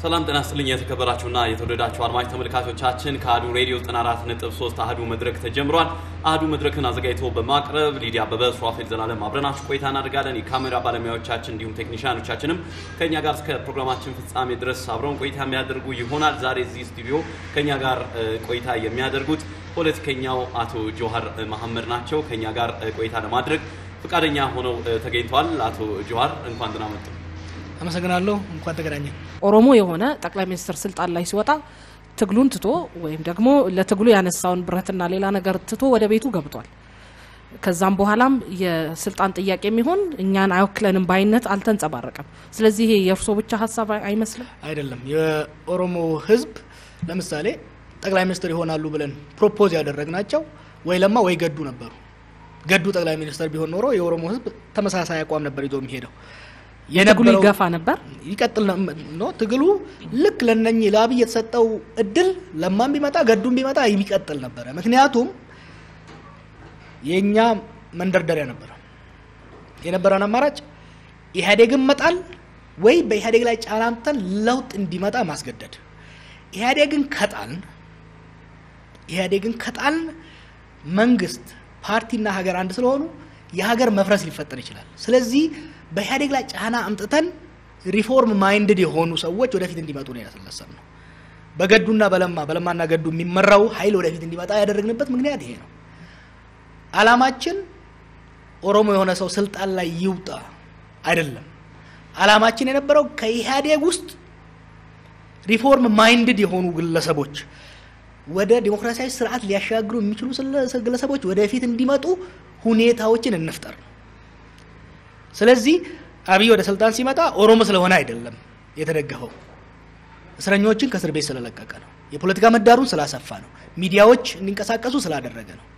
ሰላም ጤና ይስጥልኝ የተከበራችሁና የተወደዳችሁ አድማጭ ተመልካቾቻችን ከአህዱ ሬዲዮ 94.3 አህዱ መድረክ ተጀምሯል። አህዱ መድረክን አዘጋጅቶ በማቅረብ ሊዲያ አበበ፣ ሱራፌል ዘላለም አብረናችሁ ቆይታ እናደርጋለን። የካሜራ ባለሙያዎቻችን እንዲሁም ቴክኒሽያኖቻችንም ከኛ ጋር እስከ ፕሮግራማችን ፍጻሜ ድረስ አብረውን ቆይታ የሚያደርጉ ይሆናል። ዛሬ እዚህ ስቱዲዮ ከኛ ጋር ቆይታ የሚያደርጉት ፖለቲከኛው አቶ ጆሃር መሐመድ ናቸው። ከኛ ጋር ቆይታ ለማድረግ ፈቃደኛ ሆነው ተገኝተዋል። አቶ ጆሃር እንኳን ደህና መጡ። አመሰግናለሁ። እንኳን ተገናኘን። ኦሮሞ የሆነ ጠቅላይ ሚኒስትር ስልጣን ላይ ሲወጣ ትግሉን ትቶ ወይም ደግሞ ለትግሉ ያነሳውን ብረትና ሌላ ነገር ትቶ ወደ ቤቱ ገብቷል። ከዛም በኋላም የስልጣን ጥያቄ የሚሆን እኛን አይወክለንም ባይነት አልተንጸባረቀም። ስለዚህ ይሄ የእርሶ ብቻ ሀሳብ አይመስልም? አይደለም። የኦሮሞ ሕዝብ ለምሳሌ ጠቅላይ ሚኒስትር ይሆናሉ ብለን ፕሮፖዝ ያደረግናቸው ወይ ለማ ወይ ገዱ ነበሩ። ገዱ ጠቅላይ ሚኒስትር ቢሆን ኖሮ የኦሮሞ ሕዝብ ተመሳሳይ አቋም ነበር ይዞ የሚሄደው ትግሉ ይገፋ ነበር፣ ይቀጥል ነው ትግሉ። ልክ ለነኚህ ለአብይ የተሰጠው እድል ለማም ቢመጣ ገዱም ቢመጣ የሚቀጥል ነበረ። ምክንያቱም የእኛ መንደርደሪያ ነበረ የነበረን አማራጭ ኢህአዴግን መጣል ወይ በኢህአዴግ ላይ ጫና አምጥተን ለውጥ እንዲመጣ ማስገደድ። ኢህአዴግን ከጣልን ኢህአዴግን ከጣልን መንግስት ፓርቲና ሀገር አንድ ስለሆኑ የሀገር መፍረስ ሊፈጠር ይችላል። ስለዚህ በኢህአዴግ ላይ ጫና አምጥተን ሪፎርም ማይንድድ የሆኑ ሰዎች ወደፊት እንዲመጡ ነው ያስነሳን ነው። በገዱና በለማ በለማና ገዱ የሚመራው ኃይል ወደፊት እንዲመጣ ያደረግንበት ምክንያት ይሄ ነው። አላማችን ኦሮሞ የሆነ ሰው ስልጣን ላይ ይውጣ አይደለም። አላማችን የነበረው ከኢህአዴግ ውስጥ ሪፎርም ማይንድድ የሆኑ ግለሰቦች ወደ ዲሞክራሲያዊ ስርዓት ሊያሻግሩ የሚችሉ ግለሰቦች ወደፊት እንዲመጡ ሁኔታዎችን እንፍጠር ነው። ስለዚህ አብይ ወደ ስልጣን ሲመጣ ኦሮሞ ስለሆነ አይደለም የተደገፈው፣ እስረኞችን ከእስር ቤት ስለለቀቀ ነው። የፖለቲካ ምህዳሩን ስላሰፋ ነው። ሚዲያዎች እንዲንቀሳቀሱ ስላደረገ ነው።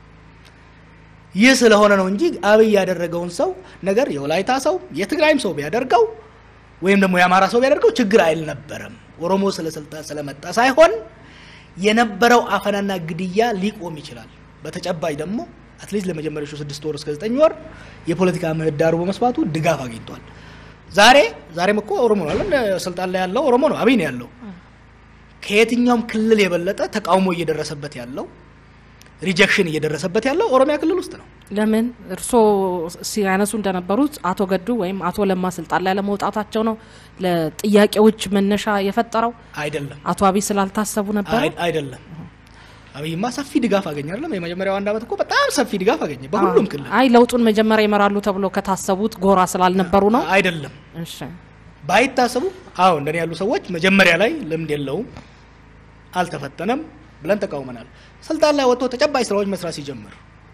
ይህ ስለሆነ ነው እንጂ አብይ ያደረገውን ሰው ነገር የወላይታ ሰው የትግራይም ሰው ቢያደርገው ወይም ደግሞ የአማራ ሰው ቢያደርገው ችግር አይልነበረም። ኦሮሞ ስለ ስልጣን ስለመጣ ሳይሆን የነበረው አፈናና ግድያ ሊቆም ይችላል። በተጨባጭ ደግሞ አትሊስት ለመጀመሪያዎቹ ስድስት ወር እስከ ዘጠኝ ወር የፖለቲካ ምህዳሩ በመስፋቱ ድጋፍ አግኝቷል። ዛሬ ዛሬም እኮ ኦሮሞ ነው አለን ስልጣን ላይ ያለው ኦሮሞ ነው፣ አብይ ነው ያለው። ከየትኛውም ክልል የበለጠ ተቃውሞ እየደረሰበት ያለው ሪጀክሽን እየደረሰበት ያለው ኦሮሚያ ክልል ውስጥ ነው። ለምን እርስዎ ሲያነሱ እንደነበሩት አቶ ገዱ ወይም አቶ ለማ ስልጣን ላይ ለመውጣታቸው ነው ለጥያቄዎች መነሻ የፈጠረው? አይደለም። አቶ አብይ ስላልታሰቡ ነበር? አይደለም። አብይማ ሰፊ ድጋፍ አገኘ አይደለም? የመጀመሪያው አንድ አመት እኮ በጣም ሰፊ ድጋፍ አገኘ በሁሉም ክልል። አይ ለውጡን መጀመሪያ ይመራሉ ተብሎ ከታሰቡት ጎራ ስላልነበሩ ነው? አይደለም። እሺ ባይታሰቡ፣ አዎ እንደኔ ያሉ ሰዎች መጀመሪያ ላይ ልምድ የለውም አልተፈተነም ብለን ተቃውመናል። ስልጣን ላይ ወጥቶ ተጨባጭ ስራዎች መስራት ሲጀምር፣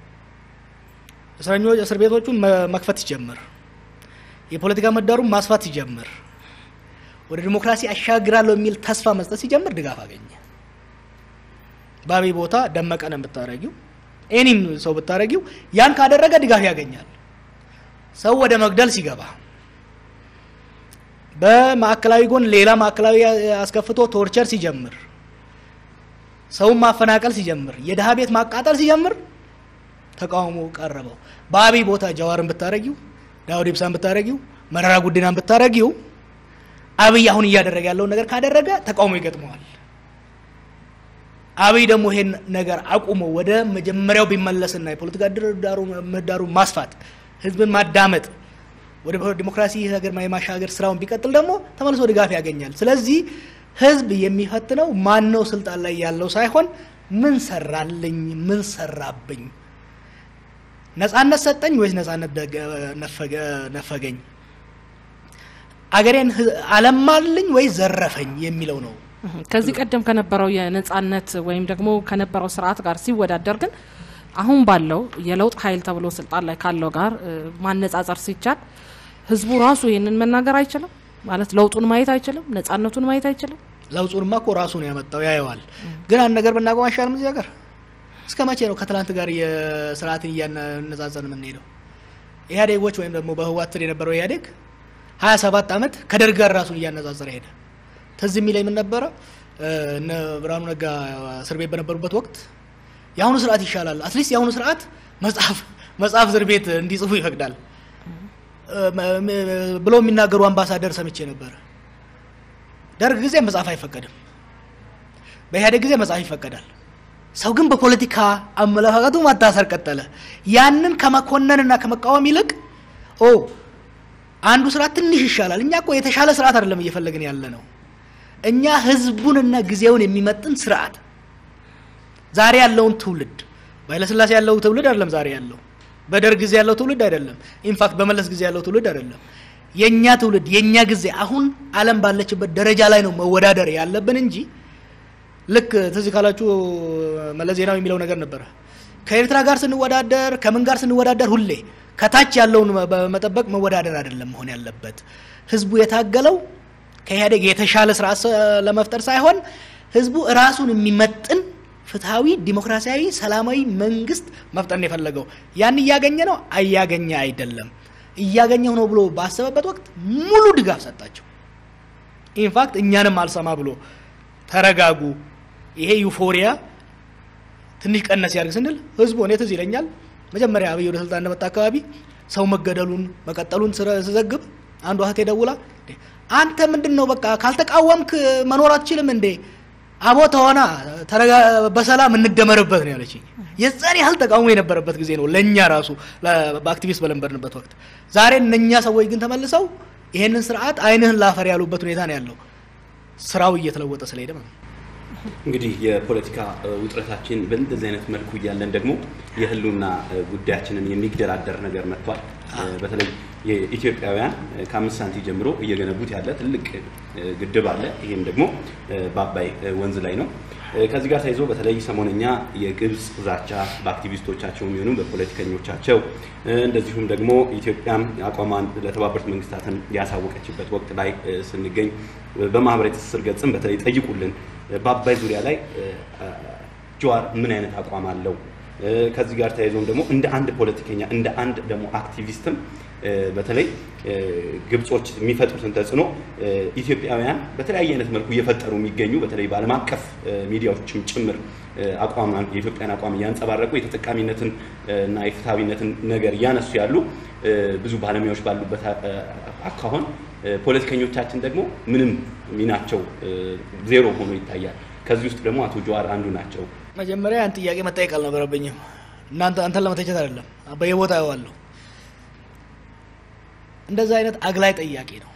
እስረኞች እስር ቤቶቹን መክፈት ሲጀምር፣ የፖለቲካ ምህዳሩን ማስፋት ሲጀምር፣ ወደ ዲሞክራሲ አሻግራለሁ የሚል ተስፋ መስጠት ሲጀምር ድጋፍ አገኘ። በአብይ ቦታ ደመቀን ብታረጊው ኤኒም ሰው ብታረጊው ያን ካደረገ ድጋፍ ያገኛል። ሰው ወደ መግደል ሲገባ በማዕከላዊ ጎን ሌላ ማዕከላዊ አስከፍቶ ቶርቸር ሲጀምር ሰውን ማፈናቀል ሲጀምር የድሀ ቤት ማቃጠል ሲጀምር ተቃውሞ ቀረበው። በአብይ ቦታ ጀዋርን ብታረጊው፣ ዳውድ ኢብሳን ብታረጊው፣ መረራ ጉዲናን ብታረጊው አብይ አሁን እያደረገ ያለውን ነገር ካደረገ ተቃውሞ ይገጥመዋል። አብይ ደግሞ ይሄን ነገር አቁሞ ወደ መጀመሪያው ቢመለስና የፖለቲካ ምህዳሩ ማስፋት፣ ህዝብን ማዳመጥ፣ ወደ ዲሞክራሲ ሀገር የማሻገር ስራውን ቢቀጥል ደግሞ ተመልሶ ድጋፍ ያገኛል። ስለዚህ ህዝብ የሚፈትነው ማን ነው ስልጣን ላይ ያለው ሳይሆን ምን ሰራልኝ፣ ምን ሰራብኝ፣ ነጻነት ሰጠኝ ወይስ ነጻነት ነፈገኝ፣ አገሬን አለማልኝ ወይስ ዘረፈኝ የሚለው ነው። ከዚህ ቀደም ከነበረው የነጻነት ወይም ደግሞ ከነበረው ስርዓት ጋር ሲወዳደር ግን አሁን ባለው የለውጥ ኃይል ተብሎ ስልጣን ላይ ካለው ጋር ማነጻጸር ሲቻል ህዝቡ ራሱ ይህንን መናገር አይችልም ማለት ለውጡን ማየት አይችልም፣ ነጻነቱን ማየት አይችልም። ለውጡንማ እኮ ራሱ ነው ያመጣው፣ ያየዋል። ግን አንድ ነገር ብናቆም አይሻልም? እዚህ ሀገር እስከ መቼ ነው ከትላንት ጋር የስርዓትን እያነጻጸን የምንሄደው? ኢህአዴጎች ወይም ደግሞ በህወሓት ስር የነበረው ኢህአዴግ ሀያ ሰባት ዓመት ከደርግ ጋር ራሱን እያነጻጸረ ሄደ። ትዝ የሚለኝ ምን ነበረ? እነ ብርሃኑ ነጋ እስር ቤት በነበሩበት ወቅት የአሁኑ ስርዓት ይሻላል፣ አትሊስት የአሁኑ ስርዓት መጽሐፍ መጽሐፍ እስር ቤት እንዲጽፉ ይፈቅዳል ብለው የሚናገሩ አምባሳደር ሰምቼ ነበረ። ደርግ ጊዜ መጽሐፍ አይፈቀድም። በኢህአዴግ ጊዜ መጽሐፍ ይፈቀዳል። ሰው ግን በፖለቲካ አመለካከቱ ማታሰር ቀጠለ። ያንን ከመኮነንና ከመቃወም ይልቅ ኦ አንዱ ስርዓት ትንሽ ይሻላል፣ እኛ እኮ የተሻለ ስርዓት አይደለም እየፈለግን ያለ ነው። እኛ ህዝቡንና ጊዜውን የሚመጥን ስርዓት ዛሬ ያለውን ትውልድ በኃይለሥላሴ ያለው ትውልድ አይደለም ዛሬ ያለው በደርግ ጊዜ ያለው ትውልድ አይደለም። ኢንፋክት በመለስ ጊዜ ያለው ትውልድ አይደለም። የኛ ትውልድ የኛ ጊዜ አሁን ዓለም ባለችበት ደረጃ ላይ ነው መወዳደር ያለብን እንጂ ልክ ትዝ ካላችሁ መለስ ዜናዊ የሚለው ነገር ነበረ። ከኤርትራ ጋር ስንወዳደር ከምን ጋር ስንወዳደር ሁሌ ከታች ያለውን በመጠበቅ መወዳደር አይደለም መሆን ያለበት። ህዝቡ የታገለው ከኢህአዴግ የተሻለ ስርዓት ለመፍጠር ሳይሆን ህዝቡ ራሱን የሚመጥን ፍትሐዊ፣ ዲሞክራሲያዊ፣ ሰላማዊ መንግስት መፍጠር ነው የፈለገው። ያን እያገኘ ነው እያገኘ አይደለም። እያገኘው ነው ብሎ ባሰበበት ወቅት ሙሉ ድጋፍ ሰጣቸው። ኢንፋክት እኛንም አልሰማ ብሎ ተረጋጉ፣ ይሄ ዩፎሪያ ትንሽ ቀነስ ያድርግ ስንል ህዝቡ እኔ ትዝ ይለኛል መጀመሪያ አብይ ወደ ስልጣን እንደመጣ አካባቢ ሰው መገደሉን መቀጠሉን ስዘግብ አንዷ እህቴ ደውላ አንተ ምንድን ነው በቃ ካልተቃወምክ መኖር አትችልም እንዴ አቦ ተሆና በሰላም እንደመርበት ነው ያለችኝ። የዛን ያህል ተቃውሞ የነበረበት ጊዜ ነው ለእኛ ራሱ በአክቲቪስት በለንበርንበት ወቅት። ዛሬ እነኛ ሰዎች ግን ተመልሰው ይሄንን ስርዓት አይንህን ላፈር ያሉበት ሁኔታ ነው ያለው። ስራው እየተለወጠ ስለሄደ ነው። እንግዲህ የፖለቲካ ውጥረታችን በእንደዚህ አይነት መልኩ እያለን ደግሞ የህልውና ጉዳያችንን የሚገዳደር ነገር መጥቷል። በተለይ የኢትዮጵያውያን ከአምስት ሳንቲ ጀምሮ እየገነቡት ያለ ትልቅ ግድብ አለ። ይህም ደግሞ በአባይ ወንዝ ላይ ነው። ከዚህ ጋር ተይዞ በተለይ ሰሞነኛ የግብፅ ዛቻ በአክቲቪስቶቻቸው የሚሆኑ በፖለቲከኞቻቸው እንደዚሁም ደግሞ ኢትዮጵያም አቋሟን ለተባበሩት መንግስታትን ያሳወቀችበት ወቅት ላይ ስንገኝ በማህበራዊ ትስስር ገጽም በተለይ ጠይቁልን በአባይ ዙሪያ ላይ ጀዋር ምን አይነት አቋም አለው? ከዚህ ጋር ተያይዞም ደግሞ እንደ አንድ ፖለቲከኛ እንደ አንድ ደግሞ አክቲቪስትም በተለይ ግብጾች የሚፈጥሩትን ተጽዕኖ ኢትዮጵያውያን በተለያየ አይነት መልኩ እየፈጠሩ የሚገኙ በተለይ በዓለም አቀፍ ሚዲያዎችም ጭምር አቋሟን የኢትዮጵያን አቋም እያንጸባረቁ የተጠቃሚነትን እና የፍትሐዊነትን ነገር እያነሱ ያሉ ብዙ ባለሙያዎች ባሉበት አካሆን ፖለቲከኞቻችን ደግሞ ምንም ሚናቸው ዜሮ ሆኖ ይታያል። ከዚህ ውስጥ ደግሞ አቶ ጀዋር አንዱ ናቸው። መጀመሪያ ያን ጥያቄ መጠየቅ አልነበረብኝም። እናንተ አንተን ለመተቸት አይደለም፣ በየቦታ ያዋለሁ እንደዛ አይነት አግላይ ጠያቂ ነው።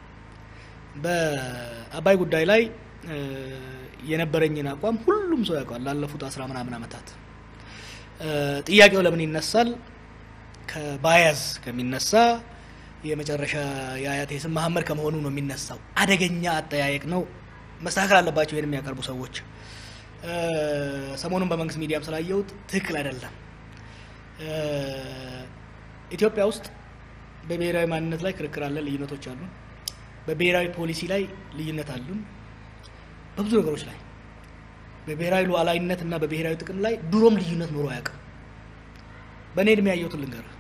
በአባይ ጉዳይ ላይ የነበረኝን አቋም ሁሉም ሰው ያውቀዋል። ላለፉት አስራ ምናምን ዓመታት ጥያቄው ለምን ይነሳል? ከባያዝ ከሚነሳ የመጨረሻ የአያቴ ስም መሀመድ ከመሆኑ ነው የሚነሳው። አደገኛ አጠያየቅ ነው። መስተካከል አለባቸው ይህን የሚያቀርቡ ሰዎች። ሰሞኑን በመንግስት ሚዲያም ስላየሁት ትክክል አይደለም። ኢትዮጵያ ውስጥ በብሔራዊ ማንነት ላይ ክርክር አለ፣ ልዩነቶች አሉ። በብሔራዊ ፖሊሲ ላይ ልዩነት አሉን። በብዙ ነገሮች ላይ በብሔራዊ ሉዓላዊነት እና በብሔራዊ ጥቅም ላይ ድሮም ልዩነት ኖሮ አያውቅም። በእኔ እድሜ ያየሁትን ልንገርህ።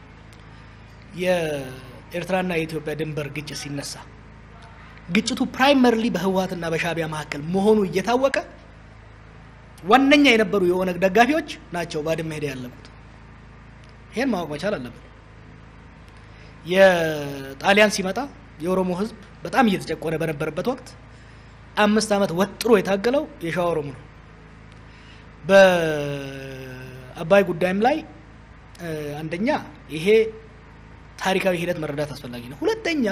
የኤርትራና የኢትዮጵያ ድንበር ግጭት ሲነሳ ግጭቱ ፕራይመርሊ በህወሀትና በሻዕቢያ መካከል መሆኑ እየታወቀ ዋነኛ የነበሩ የኦነግ ደጋፊዎች ናቸው ባድመ ሄደ ያለቁት። ይሄን ማወቅ መቻል አለብን። የጣሊያን ሲመጣ የኦሮሞ ህዝብ በጣም እየተጨቆነ በነበረበት ወቅት አምስት ዓመት ወጥሮ የታገለው የሸዋ ኦሮሞ ነው። በአባይ ጉዳይም ላይ አንደኛ ይሄ ታሪካዊ ሂደት መረዳት አስፈላጊ ነው። ሁለተኛ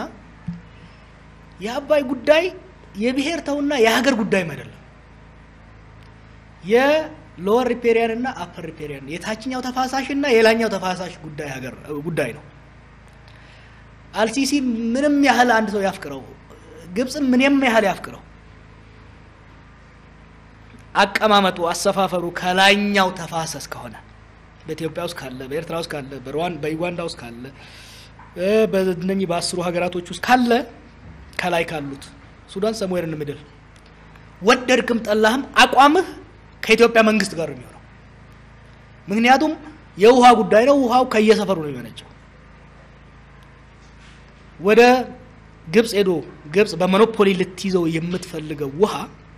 የአባይ ጉዳይ የብሔር ተውና የሀገር ጉዳይም አይደለም። የሎወር ሪፔሪያን እና አፐር ሪፔሪያን የታችኛው ተፋሳሽ እና የላኛው ተፋሳሽ ጉዳይ ሀገር ጉዳይ ነው። አልሲሲ ምንም ያህል አንድ ሰው ያፍቅረው፣ ግብፅም ምንም ያህል ያፍቅረው፣ አቀማመጡ አሰፋፈሩ ከላይኛው ተፋሰስ ከሆነ በኢትዮጵያ ውስጥ ካለ፣ በኤርትራ ውስጥ ካለ፣ በዩጋንዳ ውስጥ ካለ፣ በእነኚህ በአስሩ ሀገራቶች ውስጥ ካለ ከላይ ካሉት ሱዳን ሰምዌር ኢን ሚድል ወደድክም ጠላህም አቋምህ ከኢትዮጵያ መንግስት ጋር ነው የሚሆነው። ምክንያቱም የውሃ ጉዳይ ነው። ውሃው ከየሰፈሩ ነው የሚመነጨው። ወደ ግብፅ ሄዶ ግብፅ በሞኖፖሊ ልትይዘው የምትፈልገው ውሃ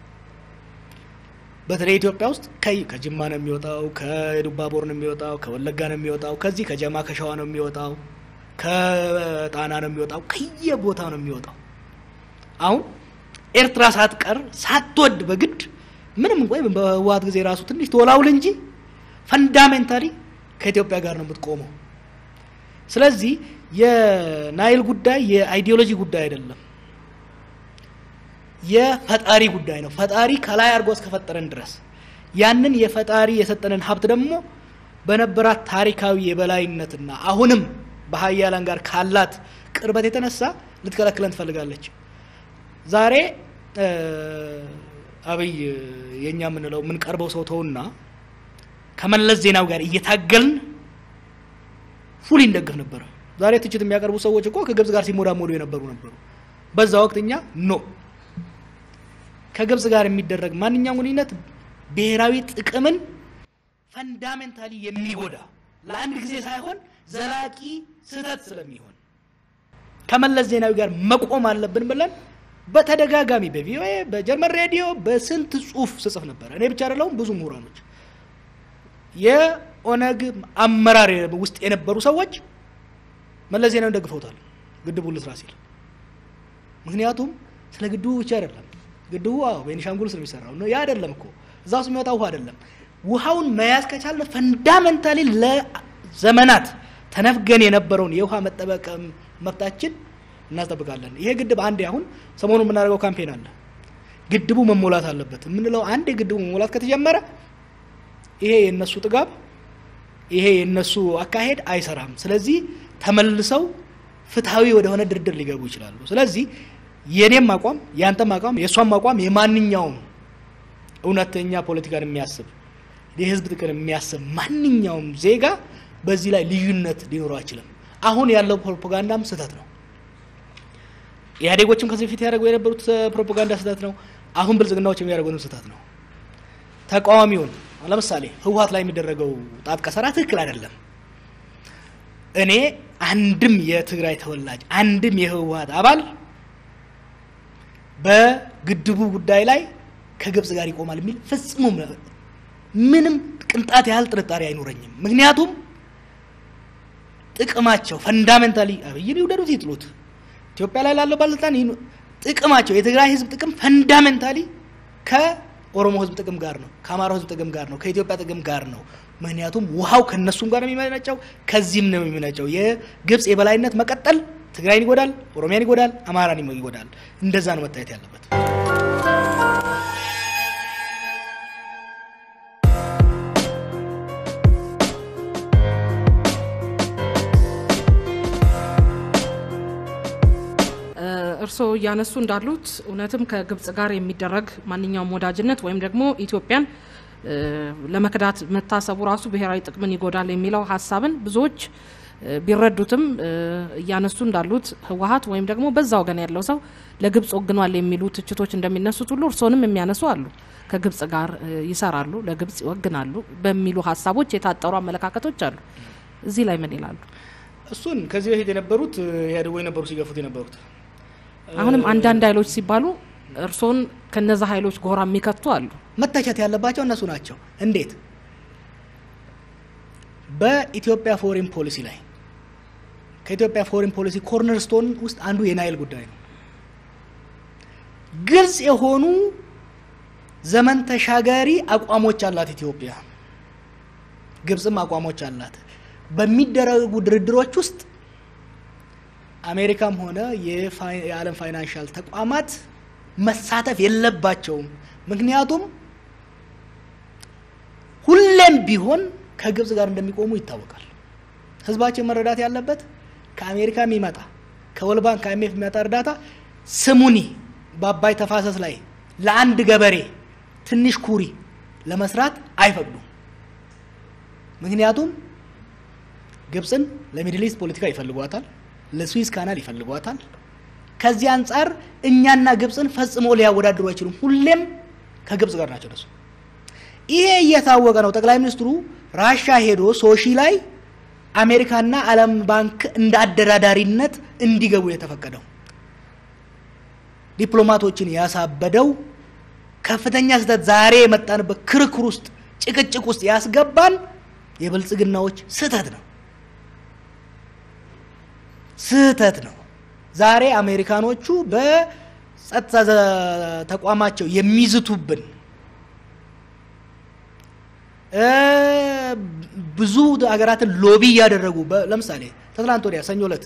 በተለይ ኢትዮጵያ ውስጥ ከጅማ ነው የሚወጣው፣ ከዱባቦር ነው የሚወጣው፣ ከወለጋ ነው የሚወጣው፣ ከዚህ ከጀማ ከሸዋ ነው የሚወጣው፣ ከጣና ነው የሚወጣው፣ ከየቦታው ነው የሚወጣው። አሁን ኤርትራ ሳትቀር ሳትወድ በግድ ምንም እንኳ በህወሓት ጊዜ ራሱ ትንሽ ተወላውል እንጂ ፈንዳሜንታሊ ከኢትዮጵያ ጋር ነው የምትቆመው። ስለዚህ የናይል ጉዳይ የአይዲዮሎጂ ጉዳይ አይደለም፣ የፈጣሪ ጉዳይ ነው። ፈጣሪ ከላይ አድርጎ እስከፈጠረን ድረስ ያንን የፈጣሪ የሰጠንን ሀብት ደግሞ በነበራት ታሪካዊ የበላይነትና አሁንም በሀያላን ጋር ካላት ቅርበት የተነሳ ልትከለክለን ትፈልጋለች። ዛሬ አብይ የእኛ የምንለው የምንቀርበው ሰው ተውና ከመለስ ዜናው ጋር እየታገልን ፉሊ እንደግፍ ነበረ። ዛሬ ትችት የሚያቀርቡ ሰዎች እኮ ከግብጽ ጋር ሲሞዳሞዱ የነበሩ ነበሩ። በዛ ወቅት እኛ ኖ ከግብጽ ጋር የሚደረግ ማንኛውም ግንኙነት ብሔራዊ ጥቅምን ፈንዳሜንታሊ የሚጎዳ ለአንድ ጊዜ ሳይሆን ዘላቂ ስህተት ስለሚሆን ከመለስ ዜናዊ ጋር መቆም አለብን ብለን በተደጋጋሚ በቪኦኤ በጀርመን ሬዲዮ በስንት ጽሁፍ ስጽፍ ነበር። እኔ ብቻ አይደለሁም፣ ብዙ ምሁራኖች የኦነግ አመራር ውስጥ የነበሩ ሰዎች መለስ ዜናዊን ደግፈውታል ግድቡ ልስራ ሲል። ምክንያቱም ስለ ግድቡ ብቻ አይደለም። ግድቡ አዎ ቤኒሻንጉል ውስጥ ነው የሚሰራው ነው ያ አይደለም እኮ እዛ ውስጥ የሚወጣ ውሃ አይደለም። ውሃውን መያዝ ከቻልን ፈንዳሜንታሊ ለዘመናት ተነፍገን የነበረውን የውሃ መጠበቅ መብታችን እናስጠብቃለን። ይሄ ግድብ አንዴ አሁን ሰሞኑን የምናደርገው ካምፔን አለ። ግድቡ መሞላት አለበት የምንለው አንዴ ግድቡ መሞላት ከተጀመረ ይሄ የነሱ ጥጋብ፣ ይሄ የነሱ አካሄድ አይሰራም። ስለዚህ ተመልሰው ፍትሐዊ ወደሆነ ድርድር ሊገቡ ይችላሉ። ስለዚህ የኔም አቋም የአንተም አቋም የእሷም አቋም የማንኛውም እውነተኛ ፖለቲካን የሚያስብ የህዝብ ጥቅም የሚያስብ ማንኛውም ዜጋ በዚህ ላይ ልዩነት ሊኖረው አይችልም። አሁን ያለው ፕሮፓጋንዳም ስህተት ነው። ኢህአዴጎችም ከዚህ በፊት ያደረጉ የነበሩት ፕሮፓጋንዳ ስህተት ነው። አሁን ብልጽግናዎች የሚያደርጉትም ስህተት ነው። ተቃዋሚውን ለምሳሌ ህወሓት ላይ የሚደረገው ጣት ቀሰራ ትክክል አይደለም። እኔ አንድም የትግራይ ተወላጅ አንድም የህወሓት አባል በግድቡ ጉዳይ ላይ ከግብጽ ጋር ይቆማል የሚል ፍጹም ምንም ቅንጣት ያህል ጥርጣሬ አይኖረኝም። ምክንያቱም ጥቅማቸው ፈንዳሜንታሊ አብይን ይውደዱት ይጥሉት፣ ኢትዮጵያ ላይ ላለው ባለስልጣን ጥቅማቸው የትግራይ ህዝብ ጥቅም ፈንዳሜንታሊ ከኦሮሞ ህዝብ ጥቅም ጋር ነው፣ ከአማራው ህዝብ ጥቅም ጋር ነው፣ ከኢትዮጵያ ጥቅም ጋር ነው። ምክንያቱም ውሃው ከነሱም ጋር ነው የሚመነጨው፣ ከዚህም ነው የሚመነጨው። የግብጽ የበላይነት መቀጠል ትግራይን ይጎዳል፣ ኦሮሚያን ይጎዳል፣ አማራን ይጎዳል። እንደዛ ነው መታየት ያለበት። እርስዎ እያነሱ እንዳሉት እውነትም ከግብጽ ጋር የሚደረግ ማንኛውም ወዳጅነት ወይም ደግሞ ኢትዮጵያን ለመክዳት መታሰቡ ራሱ ብሔራዊ ጥቅምን ይጎዳል የሚለው ሀሳብን ብዙዎች ቢረዱትም እያነሱ እንዳሉት ህወሓት ወይም ደግሞ በዛ ወገን ያለው ሰው ለግብጽ ወግኗል የሚሉ ትችቶች እንደሚነሱት ሁሉ እርስዎንም የሚያነሱ አሉ። ከግብጽ ጋር ይሰራሉ፣ ለግብጽ ይወግናሉ በሚሉ ሀሳቦች የታጠሩ አመለካከቶች አሉ። እዚህ ላይ ምን ይላሉ? እሱን ከዚህ በፊት የነበሩት ኢህአዴጎ የነበሩ ሲገፉት የነበሩት አሁንም አንዳንድ ኃይሎች ሲባሉ እርስዎን ከነዛ ኃይሎች ጎራ የሚከቱ አሉ። መተቸት ያለባቸው እነሱ ናቸው። እንዴት? በኢትዮጵያ ፎሬን ፖሊሲ ላይ ከኢትዮጵያ ፎሬን ፖሊሲ ኮርነር ስቶን ውስጥ አንዱ የናይል ጉዳይ ነው። ግልጽ የሆኑ ዘመን ተሻጋሪ አቋሞች አላት ኢትዮጵያ፣ ግብጽም አቋሞች አላት። በሚደረጉ ድርድሮች ውስጥ አሜሪካም ሆነ የዓለም ፋይናንሻል ተቋማት መሳተፍ የለባቸውም። ምክንያቱም ሁሌም ቢሆን ከግብጽ ጋር እንደሚቆሙ ይታወቃል። ህዝባችን መረዳት ያለበት ከአሜሪካ የሚመጣ ከወርልድ ባንክ ከአይኤምኤፍ የሚመጣ እርዳታ ስሙኒ በአባይ ተፋሰስ ላይ ለአንድ ገበሬ ትንሽ ኩሪ ለመስራት አይፈቅዱም። ምክንያቱም ግብጽን ለሚድል ኢስት ፖለቲካ ይፈልጓታል፣ ለስዊዝ ካናል ይፈልጓታል። ከዚህ አንጻር እኛና ግብጽን ፈጽሞ ሊያወዳድሩ አይችሉም። ሁሌም ከግብጽ ጋር ናቸው እነሱ። ይሄ እየታወቀ ነው ጠቅላይ ሚኒስትሩ ራሻ ሄዶ ሶሺ ላይ አሜሪካና ዓለም ባንክ እንደ አደራዳሪነት እንዲገቡ የተፈቀደው ዲፕሎማቶችን ያሳበደው ከፍተኛ ስህተት ዛሬ የመጣንበት ክርክር ውስጥ ጭቅጭቅ ውስጥ ያስገባን የብልጽግናዎች ስህተት ነው ስህተት ነው። ዛሬ አሜሪካኖቹ ጸጥታ ዘ- ተቋማቸው የሚዝቱብን እ፣ ብዙ ሀገራትን ሎቢ እያደረጉ በ- ለምሳሌ ከትላንት ወዲያ ሰኞ ዕለት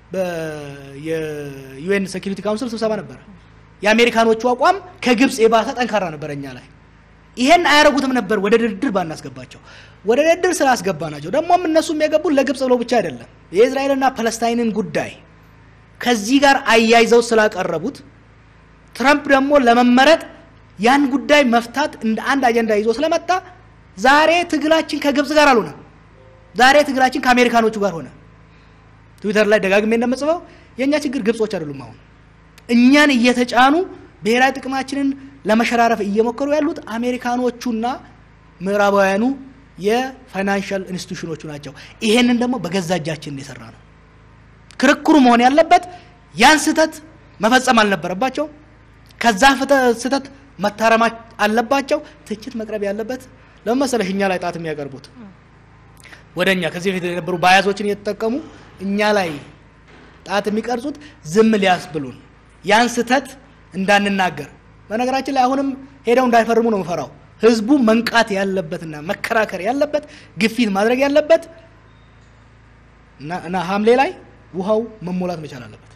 የዩኤን ሴኪሪቲ ካውንስል ስብሰባ ነበረ። የአሜሪካኖቹ አቋም ከግብፅ የባሰ ጠንካራ ነበረ እኛ ላይ። ይሄን አያረጉትም ነበር ወደ ድርድር ባናስገባቸው። ወደ ድርድር ስላስገባ ናቸው። ደግሞም እነሱም የገቡት ለግብፅ ብለው ብቻ አይደለም የእስራኤልና ፓለስታይንን ጉዳይ ከዚህ ጋር አያይዘው ስላቀረቡት ትረምፕ ደግሞ ለመመረጥ ያን ጉዳይ መፍታት እንደ አንድ አጀንዳ ይዞ ስለመጣ ዛሬ ትግላችን ከግብፅ ጋር አልሆነም። ዛሬ ትግላችን ከአሜሪካኖቹ ጋር ሆነ። ትዊተር ላይ ደጋግሜ እንደምጽፈው የእኛ ችግር ግብጾች አይደሉም። አሁን እኛን እየተጫኑ ብሔራዊ ጥቅማችንን ለመሸራረፍ እየሞከሩ ያሉት አሜሪካኖቹና ምዕራባውያኑ የፋይናንሻል ኢንስቲቱሽኖቹ ናቸው። ይሄንን ደግሞ በገዛ እጃችን የሰራ ነው። ክርክሩ መሆን ያለበት ያን ስህተት መፈጸም አልነበረባቸው። ከዛ ፍተ- ስህተት መታረማ አለባቸው። ትችት መቅረብ ያለበት ለምን መሰለሽ እኛ ላይ ጣት የሚያቀርቡት ወደ እኛ ከዚህ በፊት የነበሩ ባያዞችን እየተጠቀሙ እኛ ላይ ጣት የሚቀርጹት ዝም ሊያስብሉን ያን ስህተት እንዳንናገር። በነገራችን ላይ አሁንም ሄደው እንዳይፈርሙ ነው የምፈራው። ህዝቡ መንቃት ያለበትና መከራከር ያለበት ግፊት ማድረግ ያለበት እና እና ሐምሌ ላይ ውሃው መሞላት መቻል አለበት።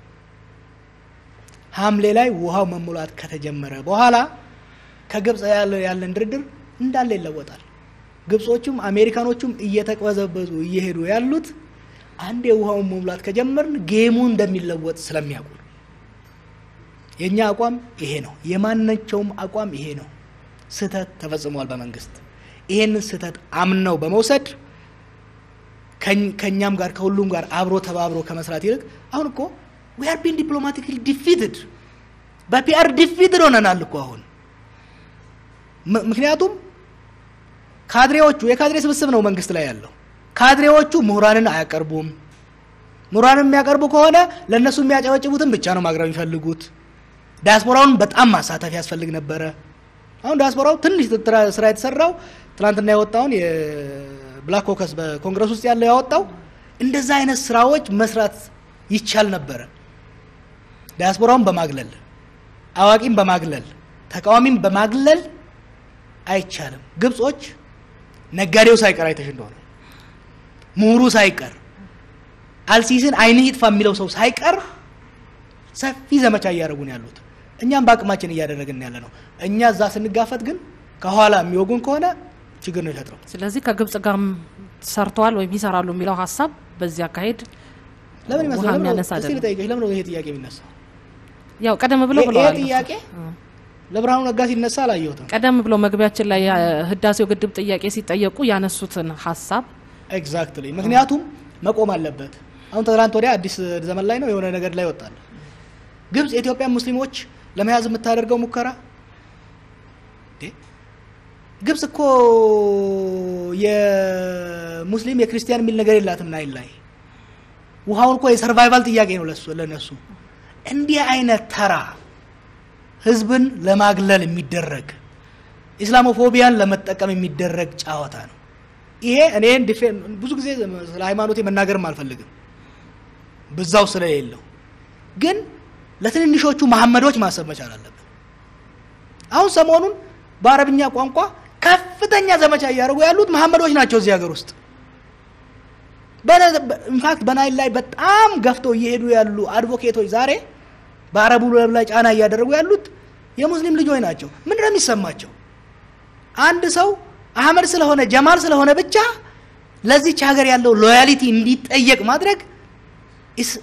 ሐምሌ ላይ ውሃው መሞላት ከተጀመረ በኋላ ከግብፅ ያለ ያለን ድርድር እንዳለ ይለወጣል። ግብጾቹም አሜሪካኖቹም እየተቅበዘበዙ እየሄዱ ያሉት አንድ የውሃውን መሙላት ከጀመርን ጌሙ እንደሚለወጥ ስለሚያውቁ ነው። የእኛ አቋም ይሄ ነው። የማናቸውም አቋም ይሄ ነው። ስህተት ተፈጽሟል በመንግስት ይሄንን ስህተት አምነው በመውሰድ ከኝ- ከእኛም ጋር ከሁሉም ጋር አብሮ ተባብሮ ከመስራት ይልቅ አሁን እኮ ዊ አር ቢን ዲፕሎማቲክሊ ዲፊትድ በፒአር ዲፊትድ ሆነናል እኮ አሁን ም- ምክንያቱም ካድሬዎቹ የካድሬ ስብስብ ነው መንግስት ላይ ያለው። ካድሬዎቹ ምሁራንን አያቀርቡም። ምሁራንን የሚያቀርቡ ከሆነ ለእነሱ የሚያጨበጭቡትን ብቻ ነው ማቅረብ የሚፈልጉት። ዲያስፖራውን በጣም ማሳተፍ ያስፈልግ ነበረ። አሁን ዲያስፖራው ትንሽ ትራ- ስራ የተሰራው ትናንትና ያወጣውን የብላክ ኮከስ በኮንግረስ ውስጥ ያለው ያወጣው እንደዛ አይነት ስራዎች መስራት ይቻል ነበረ። ዲያስፖራውን በማግለል አዋቂም በማግለል ተቃዋሚም በማግለል አይቻልም። ግብጾች ነጋዴው ሳይቀር አይተሽ እንደሆነ ምሁሩ ሳይቀር አልሲስን አይንህ ይጥፋ የሚለው ሰው ሳይቀር ሰፊ ዘመቻ እያደረጉ ነው ያሉት። እኛም በአቅማችን እያደረግን ያለ ነው። እኛ እዛ ስንጋፈጥ ግን ከኋላ የሚወጉን ከሆነ ችግር ነው ይፈጥረው። ስለዚህ ከግብጽ ጋርም ሰርተዋል ወይም ይሰራሉ የሚለው ሀሳብ በዚህ አካሄድ ለምን ውሃ ይመስላል? የሚያነሳ እስቲ አይደለም። ልጠይቅሽ፣ ለምን ነው ይሄ ጥያቄ የሚነሳው? ያው ቀደም ብሎ ይሄ- ይሄ ብለዋል። ጥያቄ ለብርሃኑ ነጋ ሲነሳ አላየሁትም። ቀደም ብሎ መግቢያችን ላይ ህዳሴው ግድብ ጥያቄ ሲጠየቁ ያነሱትን ሀሳብ ኤግዛክትሊ ምክንያቱም መቆም አለበት። አሁን ትናንት ወዲያ አዲስ ዘመን ላይ ነው የሆነ ነገር ላይ ወጣል። ግብጽ የኢትዮጵያ ሙስሊሞች ለመያዝ የምታደርገው ሙከራ እንዴ! ግብጽ እኮ የሙስሊም የክርስቲያን የሚል ነገር የላትም ናይል ላይ ውሃውን እኮ የሰርቫይቫል ጥያቄ ነው ለሱ ለነሱ። እንዲህ አይነት ተራ ህዝብን ለማግለል የሚደረግ ኢስላሞፎቢያን ለመጠቀም የሚደረግ ጨዋታ ነው። ይሄ እኔን ዲፌን ብዙ ጊዜ ስለ ሃይማኖቴ መናገርም አልፈልግም ብዛው ስለሌለው፣ ግን ለትንንሾቹ መሐመዶች ማሰብ መቻል አለብን። አሁን ሰሞኑን በአረብኛ ቋንቋ ከፍተኛ ዘመቻ እያደረጉ ያሉት መሐመዶች ናቸው እዚህ ሀገር ውስጥ። ኢንፋክት በናይል ላይ በጣም ገፍተው እየሄዱ ያሉ አድቮኬቶች ዛሬ በአረቡ ዓለም ላይ ጫና እያደረጉ ያሉት የሙስሊም ልጆች ናቸው። ምንድን ነው የሚሰማቸው? አንድ ሰው አህመድ ስለሆነ ጀማል ስለሆነ ብቻ ለዚች ሀገር ያለው ሎያሊቲ እንዲጠየቅ ማድረግ ኢስ-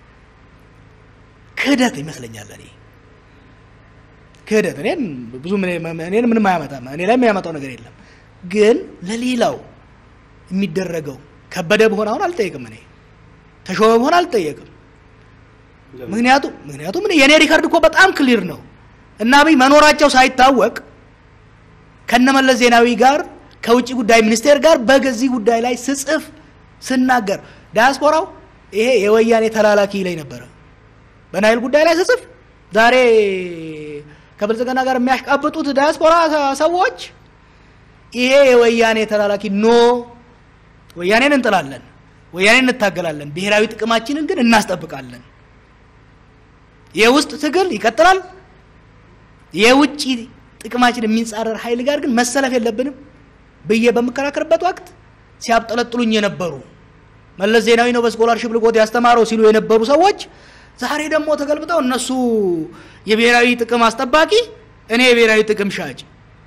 ክህደት ይመስለኛል። እኔ ክህደት እኔን ብዙ እኔን ምንም አያመጣም። እኔ ላይ የሚያመጣው ነገር የለም። ግን ለሌላው የሚደረገው ከበደ በሆነ አሁን አልጠየቅም። እኔ ተሾመ በሆነ አልጠየቅም። ምክንያቱም ምክንያቱም እኔ የእኔ ሪከርድ እኮ በጣም ክሊር ነው እና አብይ መኖራቸው ሳይታወቅ ከነመለስ ዜናዊ ጋር ከውጭ ጉዳይ ሚኒስቴር ጋር በዚህ ጉዳይ ላይ ስጽፍ ስናገር ዲያስፖራው ይሄ የወያኔ ተላላኪ ላይ ነበረ። በናይል ጉዳይ ላይ ስጽፍ ዛሬ ከብልጽግና ጋር የሚያሽቃብጡት ዲያስፖራ ሰዎች ይሄ የወያኔ ተላላኪ ኖ፣ ወያኔን እንጥላለን፣ ወያኔን እንታገላለን፣ ብሔራዊ ጥቅማችንን ግን እናስጠብቃለን። የውስጥ ትግል ይቀጥላል። የውጭ ጥቅማችን የሚጻረር ኃይል ጋር ግን መሰለፍ የለብንም ብዬ በምከራከርበት ወቅት ሲያብጠለጥሉኝ የነበሩ መለስ ዜናዊ ነው በስኮላርሽፕ ልቆት ያስተማረው ሲሉ የነበሩ ሰዎች ዛሬ ደግሞ ተገልብጠው እነሱ የብሔራዊ ጥቅም አስጠባቂ፣ እኔ የብሔራዊ ጥቅም ሻጭ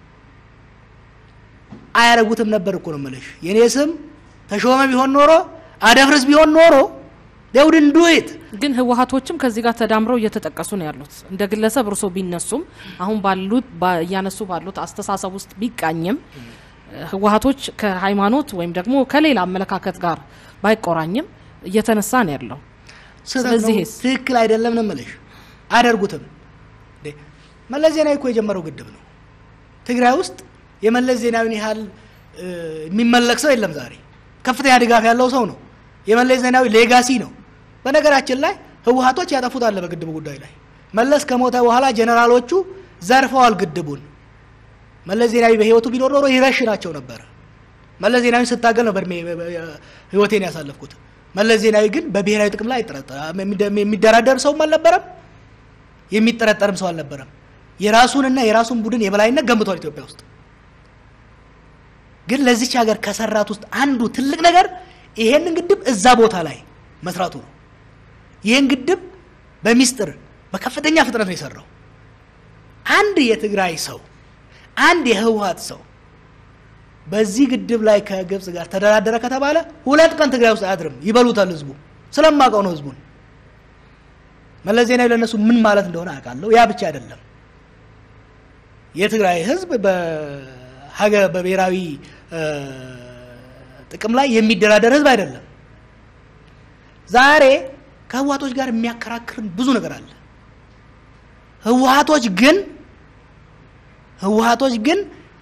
አያረጉትም ነበር እኮ ነው የምልሽ። የእኔ ስም ተሾመ ቢሆን ኖሮ አደፍርስ ቢሆን ኖሮ ደውድን ዱት ግን ህወሀቶችም ከዚህ ጋር ተዳምረው እየተጠቀሱ ነው ያሉት። እንደ ግለሰብ እርሶ ቢነሱም አሁን ባሉት ባ- እያነሱ ባሉት አስተሳሰብ ውስጥ ቢቃኝም ህወሀቶች ከሃይማኖት ወይም ደግሞ ከሌላ አመለካከት ጋር ባይቆራኝም እየተነሳ ነው ያለው። ስህተት ነው። ስለዚህስ? ትክክል አይደለም ነው የምልሽ። አያደርጉትም። እንዴ መለስ ዜናዊ እኮ የጀመረው ግድብ ነው። ትግራይ ውስጥ የመለስ ዜናዊን ያህል እ፣ የሚመለክ ሰው የለም። ዛሬ ከፍተኛ ድጋፍ ያለው ሰው ነው። የመለስ ዜናዊ ሌጋሲ ነው። በነገራችን ላይ ህወሀቶች ያጠፉት አለ በግድቡ ጉዳይ ላይ መለስ ከሞተ በኋላ ጀኔራሎቹ ዘርፈዋል ግድቡን። መለስ ዜናዊ በህይወቱ ቢኖር ኖሮ ይረሽናቸው ነበረ። መለስ ዜናዊ ስታገል ነው በእድሜ ህይወቴን ያሳለፍኩት። መለስ ዜናዊ ግን በብሔራዊ ጥቅም ላይ አይጠረጠርም። የሚደራደር ሰውም አልነበረም፣ የሚጠረጠርም ሰው አልነበረም። የራሱንና የራሱን ቡድን የበላይነት ገንብቷል ኢትዮጵያ ውስጥ። ግን ለዚች ሀገር ከሰራት ውስጥ አንዱ ትልቅ ነገር ይሄንን ግድብ እዛ ቦታ ላይ መስራቱ ነው። ይህን ግድብ በሚስጥር በከፍተኛ ፍጥነት ነው የሰራው። አንድ የትግራይ ሰው አንድ የህወሀት ሰው በዚህ ግድብ ላይ ከግብጽ ጋር ተደራደረ ከተባለ ሁለት ቀን ትግራይ ውስጥ አያድርም። ይበሉታል ህዝቡ። ስለማውቀው ነው ህዝቡን። መለስ ዜናዊ ለእነሱ ምን ማለት እንደሆነ አውቃለሁ። ያ ብቻ አይደለም። የትግራይ ህዝብ በሀገር በብሔራዊ እ፣ ጥቅም ላይ የሚደራደር ህዝብ አይደለም። ዛሬ ከህወሀቶች ጋር የሚያከራክርን ብዙ ነገር አለ። ህወሀቶች ግን ህወሀቶች ግን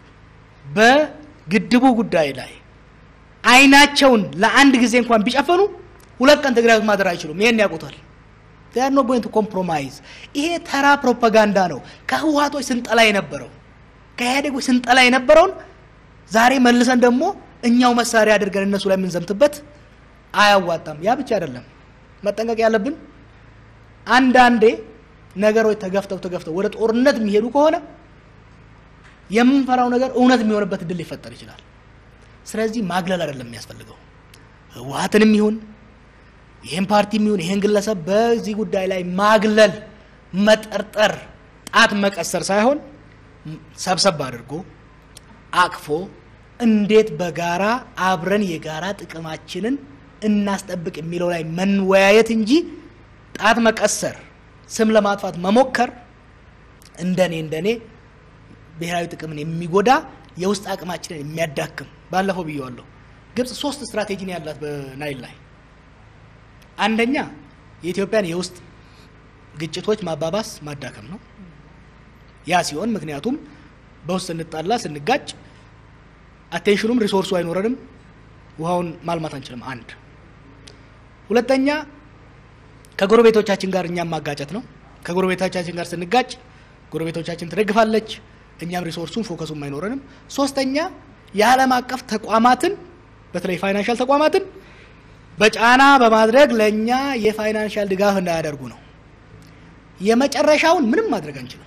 በግድቡ ጉዳይ ላይ አይናቸውን ለአንድ ጊዜ እንኳን ቢጨፈኑ ሁለት ቀን ትግራይ ውስጥ ማደር አይችሉም። ይሄን ያውቁታል። they are not going to compromise ይሄ ተራ ፕሮፓጋንዳ ነው። ከህወሀቶች ስንጠላ የነበረው ከኢህአዴጎች ስንጠላ የነበረውን ዛሬ መልሰን ደግሞ እኛው መሳሪያ አድርገን እነሱ ላይ የምንዘምትበት አያዋጣም። ያ ብቻ አይደለም መጠንቀቅ ያለብን አንዳንዴ ነገሮች ተገፍተው ተገፍተው ወደ ጦርነት የሚሄዱ ከሆነ የምንፈራው ነገር እውነት የሚሆንበት እድል ሊፈጠር ይችላል። ስለዚህ ማግለል አይደለም የሚያስፈልገው ህወሀትንም ይሁን ይህን ፓርቲም ይሁን ይህን ግለሰብ በዚህ ጉዳይ ላይ ማግለል፣ መጠርጠር፣ ጣት መቀሰር ሳይሆን ሰብሰብ አድርጎ አቅፎ እንዴት በጋራ አብረን የጋራ ጥቅማችንን እናስጠብቅ የሚለው ላይ መወያየት እንጂ ጣት መቀሰር፣ ስም ለማጥፋት መሞከር እንደኔ እንደኔ ብሔራዊ ጥቅምን የሚጎዳ የውስጥ አቅማችንን የሚያዳክም ባለፈው ብየዋለሁ። ግብጽ ሶስት ስትራቴጂ ነው ያላት በናይል ላይ። አንደኛ የኢትዮጵያን የውስጥ ግጭቶች ማባባስ ማዳከም ነው። ያ ሲሆን ምክንያቱም በውስጥ ስንጣላ ስንጋጭ አቴንሽኑም ሪሶርሱ አይኖረንም፣ ውሃውን ማልማት አንችልም። አንድ ሁለተኛ ከጎረቤቶቻችን ጋር እኛም ማጋጨት ነው። ከጎረቤቶቻችን ጋር ስንጋጭ ጎረቤቶቻችን ትደግፋለች፣ እኛም ሪሶርሱን ፎከሱም አይኖረንም። ሶስተኛ የዓለም አቀፍ ተቋማትን በተለይ ፋይናንሻል ተቋማትን በጫና በማድረግ ለእኛ የፋይናንሻል ድጋፍ እንዳያደርጉ ነው። የመጨረሻውን ምንም ማድረግ አንችልም።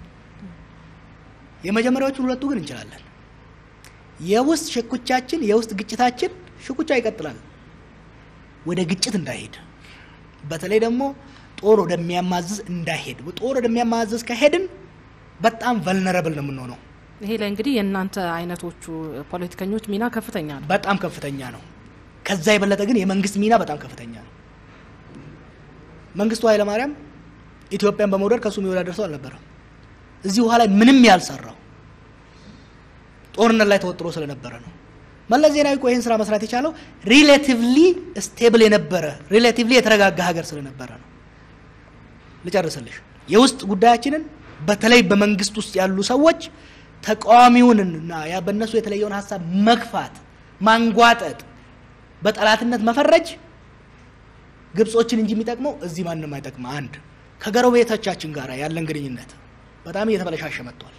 የመጀመሪያዎቹን ሁለቱ ግን እንችላለን። የውስጥ ሽኩቻችን የውስጥ ግጭታችን ሽኩቻ ይቀጥላል፣ ወደ ግጭት እንዳይሄድ በተለይ ደግሞ ጦር ወደሚያማዝዝ እንዳይሄድ። ጦር ወደሚያማዝዝ ከሄድን በጣም ቨልነረብል ነው የምንሆነው። ይሄ ላይ እንግዲህ የእናንተ አይነቶቹ ፖለቲከኞች ሚና ከፍተኛ ነው። በጣም ከፍተኛ ነው። ከዛ የበለጠ ግን የመንግስት ሚና በጣም ከፍተኛ ነው። መንግስቱ ኃይለማርያም ኢትዮጵያን በመውደድ ከእሱ የሚወዳደር ሰው አልነበረም። እዚህ ውሃ ላይ ምንም ያልሰራው ጦርነት ላይ ተወጥሮ ስለነበረ ነው። መለስ ዜናዊ እኮ ይህን ስራ መስራት የቻለው ሪሌቲቭሊ ስቴብል የነበረ ሪሌቲቭሊ የተረጋጋ ሀገር ስለነበረ ነው። ልጨርስልሽ። የውስጥ ጉዳያችንን በተለይ በመንግስት ውስጥ ያሉ ሰዎች ተቃዋሚውንና ያ በእነሱ የተለየውን ሀሳብ መግፋት፣ ማንጓጠጥ፣ በጠላትነት መፈረጅ ግብጾችን እንጂ የሚጠቅመው እዚህ ማንም አይጠቅም። አንድ ከጎረቤቶቻችን ጋር ያለን ግንኙነት በጣም እየተበለሻሸ መጥቷል።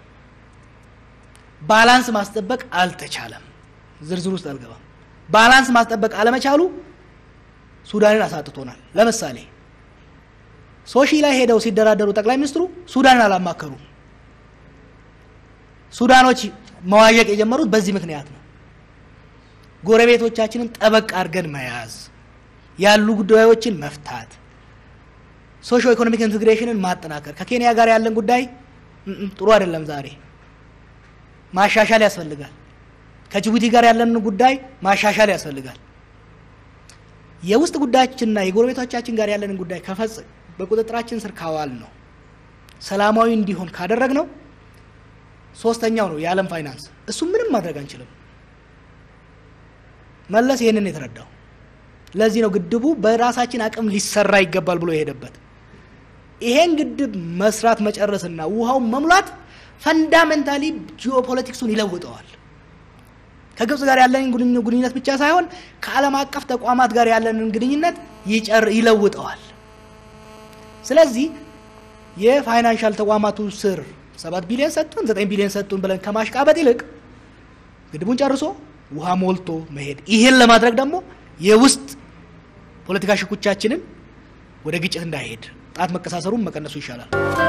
ባላንስ ማስጠበቅ አልተቻለም። ዝርዝር ውስጥ አልገባም። ባላንስ ማስጠበቅ አለመቻሉ ሱዳንን አሳጥቶናል። ለምሳሌ ሶሺ ላይ ሄደው ሲደራደሩ ጠቅላይ ሚኒስትሩ ሱዳንን አላማከሩ። ሱዳኖች መዋዠቅ የጀመሩት በዚህ ምክንያት ነው። ጎረቤቶቻችንን ጠበቅ አድርገን መያዝ፣ ያሉ ጉዳዮችን መፍታት፣ ሶሾ ኢኮኖሚክ ኢንቴግሬሽንን ማጠናከር። ከኬንያ ጋር ያለን ጉዳይ እም ጥሩ አይደለም። ዛሬ ማሻሻል ያስፈልጋል። ከጅቡቲ ጋር ያለን ጉዳይ ማሻሻል ያስፈልጋል። የውስጥ ጉዳያችንና የጎረቤቶቻችን ጋር ያለንን ጉዳይ ከፈጽ በቁጥጥራችን ስር ካዋል ነው ሰላማዊ እንዲሆን ካደረግ ነው ሶስተኛው ነው የዓለም ፋይናንስ። እሱ ምንም ማድረግ አንችልም። መለስ ይህንን የተረዳው ለዚህ ነው ግድቡ በራሳችን አቅም ሊሰራ ይገባል ብሎ የሄደበት። ይሄን ግድብ መስራት መጨረስና ውሃውን መሙላት ፈንዳሜንታሊ ጂኦፖለቲክሱን ይለውጠዋል። ከግብጽ ጋር ያለንን ግንኙነት ብቻ ሳይሆን ከዓለም አቀፍ ተቋማት ጋር ያለንን ግንኙነት ይጨር ይለውጠዋል። ስለዚህ የፋይናንሻል ተቋማቱ ስር ሰባት ቢሊዮን ሰጡን ዘጠኝ ቢሊዮን ሰጡን ብለን ከማሽቃበጥ ይልቅ ግድቡን ጨርሶ ውሃ ሞልቶ መሄድ። ይሄን ለማድረግ ደግሞ የውስጥ ፖለቲካ ሽኩቻችንን ወደ ግጭት እንዳይሄድ ጣት መቀሳሰሩን መቀነሱ ይሻላል።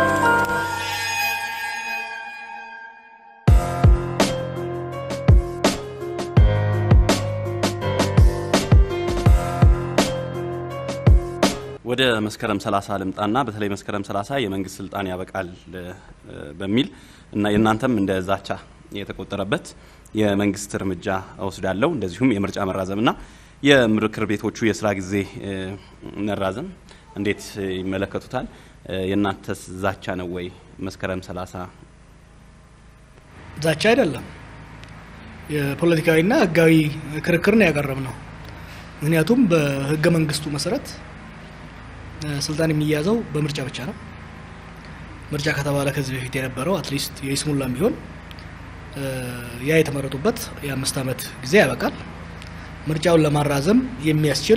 ወደ መስከረም 30 ልምጣና በተለይ መስከረም 30 የመንግስት ስልጣን ያበቃል በሚል እና የእናንተም እንደ ዛቻ የተቆጠረበት የመንግስት እርምጃ እወስዳለሁ እንደዚሁም የምርጫ መራዘምና የምክር ቤቶቹ የስራ ጊዜ መራዘም እንዴት ይመለከቱታል? የእናንተስ ዛቻ ነው ወይ? መስከረም 30 ዛቻ አይደለም፣ የፖለቲካዊና ህጋዊ ክርክር ነው ያቀረብ ነው። ምክንያቱም በህገ መንግስቱ መሰረት ስልጣን የሚያዘው በምርጫ ብቻ ነው። ምርጫ ከተባለ ከዚህ በፊት የነበረው አትሊስት የይስሙላም ቢሆን ያ የተመረጡበት የአምስት ዓመት ጊዜ ያበቃል። ምርጫውን ለማራዘም የሚያስችል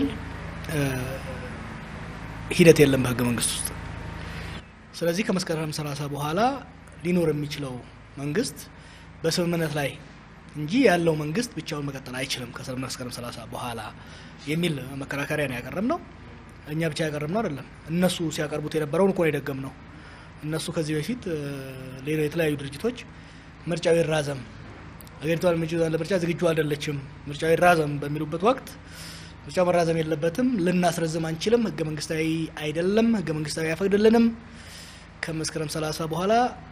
ሂደት የለም በህገ መንግስት ውስጥ። ስለዚህ ከመስከረም 30 በኋላ ሊኖር የሚችለው መንግስት በስምምነት ላይ እንጂ ያለው መንግስት ብቻውን መቀጠል አይችልም ከመስከረም 30 በኋላ የሚል መከራከሪያ ነው ያቀረብ ነው። እኛ ብቻ ያቀረብ ነው አይደለም። እነሱ ሲያቀርቡት የነበረውን እኮ ነው የደገም ነው። እነሱ ከዚህ በፊት ሌላ የተለያዩ ድርጅቶች ምርጫው ይራዘም፣ አገሪቷ ለምርጫ ዝግጁ አይደለችም፣ ምርጫው ይራዘም በሚሉበት ወቅት ምርጫው መራዘም የለበትም፣ ልናስረዝም አንችልም፣ ህገ መንግስታዊ አይደለም፣ ህገ መንግስታዊ አይፈቅድልንም፣ ከመስከረም 30 በኋላ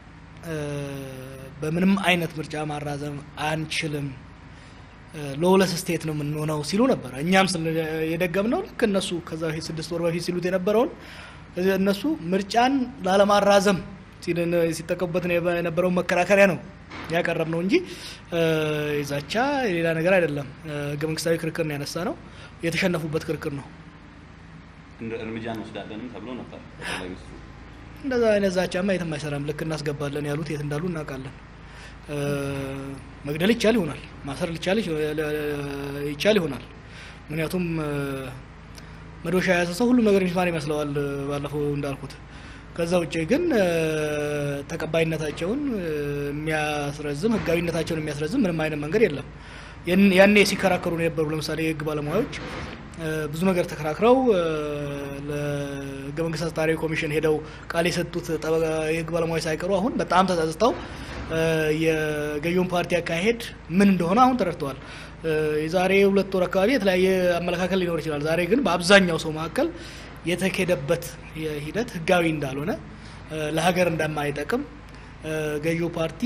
በምንም አይነት ምርጫ ማራዘም አንችልም ሎለስ ስቴት ነው የምንሆነው ሲሉ ነበር። እኛም የደገም ነው ልክ እነሱ ከዛ በፊት ስድስት ወር በፊት ሲሉት የነበረውን እነሱ ምርጫን ላለማራዘም ሲጠቀሙበት የነበረውን መከራከሪያ ነው ያቀረብ ነው እንጂ የዛቻ የሌላ ነገር አይደለም። ህገ መንግስታዊ ክርክር ነው ያነሳ ነው። የተሸነፉበት ክርክር ነው። እርምጃ እንወስዳለንም ተብሎ ነበር። እንደዛ አይነት ዛቻማ የትም አይሰራም። ልክ እናስገባለን ያሉት የት እንዳሉ እናውቃለን። መግደል ይቻል ይሆናል፣ ማሰር ይቻል ይሆናል። ምክንያቱም መዶሻ የያዘ ሰው ሁሉም ነገር ሚስማር ይመስለዋል፣ ባለፈው እንዳልኩት። ከዛ ውጭ ግን ተቀባይነታቸውን የሚያስረዝም ህጋዊነታቸውን የሚያስረዝም ምንም አይነት መንገድ የለም። ያኔ ሲከራከሩ ነው የነበሩ ለምሳሌ የህግ ባለሙያዎች ብዙ ነገር ተከራክረው ለህገ መንግስት አስታሪ ኮሚሽን ሄደው ቃል የሰጡት የህግ ባለሙያዎች ሳይቀሩ አሁን በጣም ተጸጽተው የገዢውን ፓርቲ አካሄድ ምን እንደሆነ አሁን ተረድተዋል። የዛሬ ሁለት ወር አካባቢ የተለያየ አመለካከል ሊኖር ይችላል። ዛሬ ግን በአብዛኛው ሰው መካከል የተካሄደበት ሂደት ህጋዊ እንዳልሆነ፣ ለሀገር እንደማይጠቅም ገዢው ፓርቲ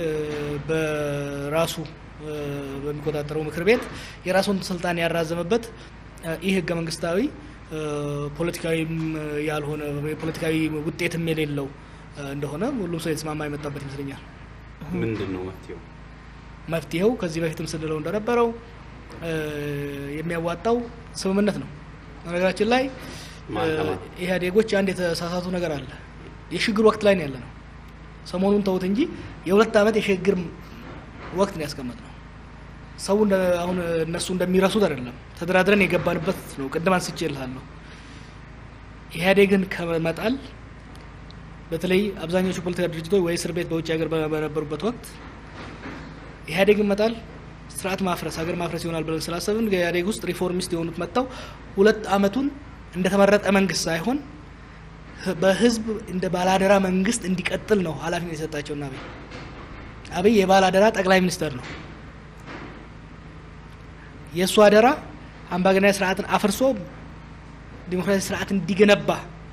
በራሱ በሚቆጣጠረው ምክር ቤት የራሱን ስልጣን ያራዘመበት ይህ ህገ መንግስታዊ ፖለቲካዊም ያልሆነ ፖለቲካዊ ውጤትም የሌለው እንደሆነ ሁሉም ሰው የተስማማ የመጣበት ይመስለኛል። ምንድን ነው መፍትሄው? መፍትሄው ከዚህ በፊትም ስንለው እንደነበረው የሚያዋጣው ስምምነት ነው። በነገራችን ላይ ኢህአዴጎች አንድ የተሳሳቱ ነገር አለ። የሽግግር ወቅት ላይ ነው ያለ ነው። ሰሞኑን ተውት እንጂ የሁለት ዓመት የሽግግር ወቅት ነው ያስቀመጥ ነው። ሰው አሁን እነሱ እንደሚረሱት አይደለም። ተደራድረን የገባንበት ነው። ቅድም አንስቼ እልሃለሁ። ኢህአዴግን ከመጣል በተለይ አብዛኞቹ ፖለቲካ ድርጅቶች ወይ እስር ቤት በውጭ ሀገር በነበሩበት ወቅት ኢህአዴግን መጣል ስርዓት ማፍረስ ሀገር ማፍረስ ይሆናል ብለን ስላሰብን ኢህአዴግ ውስጥ ሪፎርሚስት የሆኑት መጥተው ሁለት ዓመቱን እንደተመረጠ መንግስት ሳይሆን በህዝብ እንደ ባላደራ መንግስት እንዲቀጥል ነው ኃላፊነት የሰጣቸውና አብይ አብይ የባላደራ ጠቅላይ ሚኒስተር ነው። የእሱ አደራ አምባገነናዊ ስርዓትን አፍርሶ ዲሞክራሲ ስርዓት እንዲገነባ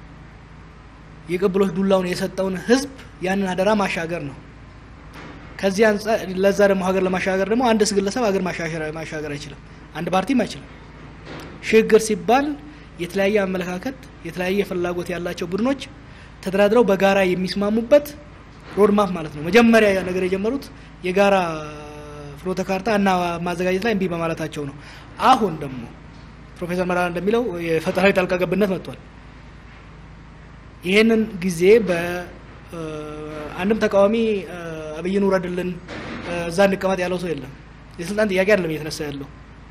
የቅብሎች ዱላውን የሰጠውን ህዝብ ያንን አደራ ማሻገር ነው። ከዚህ አንጻር ለዛ ደግሞ ሀገር ለማሻገር ደግሞ አንድ ግለሰብ ሀገር ማሻገር አይችልም፣ አንድ ፓርቲም አይችልም። ሽግግር ሲባል የተለያየ አመለካከት የተለያየ ፍላጎት ያላቸው ቡድኖች ተደራድረው በጋራ የሚስማሙበት ሮድማፕ ማለት ነው። መጀመሪያ ነገር የጀመሩት የጋራ ፍኖተ ካርታ እና ማዘጋጀት ላይ እምቢ በማለታቸው ነው። አሁን ደግሞ ፕሮፌሰር መራራ እንደሚለው የፈጠራዊ ጣልቃ ገብነት መጥቷል። ይህንን ጊዜ በአንድም ተቃዋሚ አብይን ውረድልን እዛ እንቀመጥ ያለው ሰው የለም። የስልጣን ጥያቄ አይደለም እየተነሳ ያለው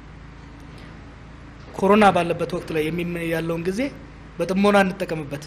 ኮሮና ባለበት ወቅት ላይ ያለውን ጊዜ በጥሞና እንጠቀምበት።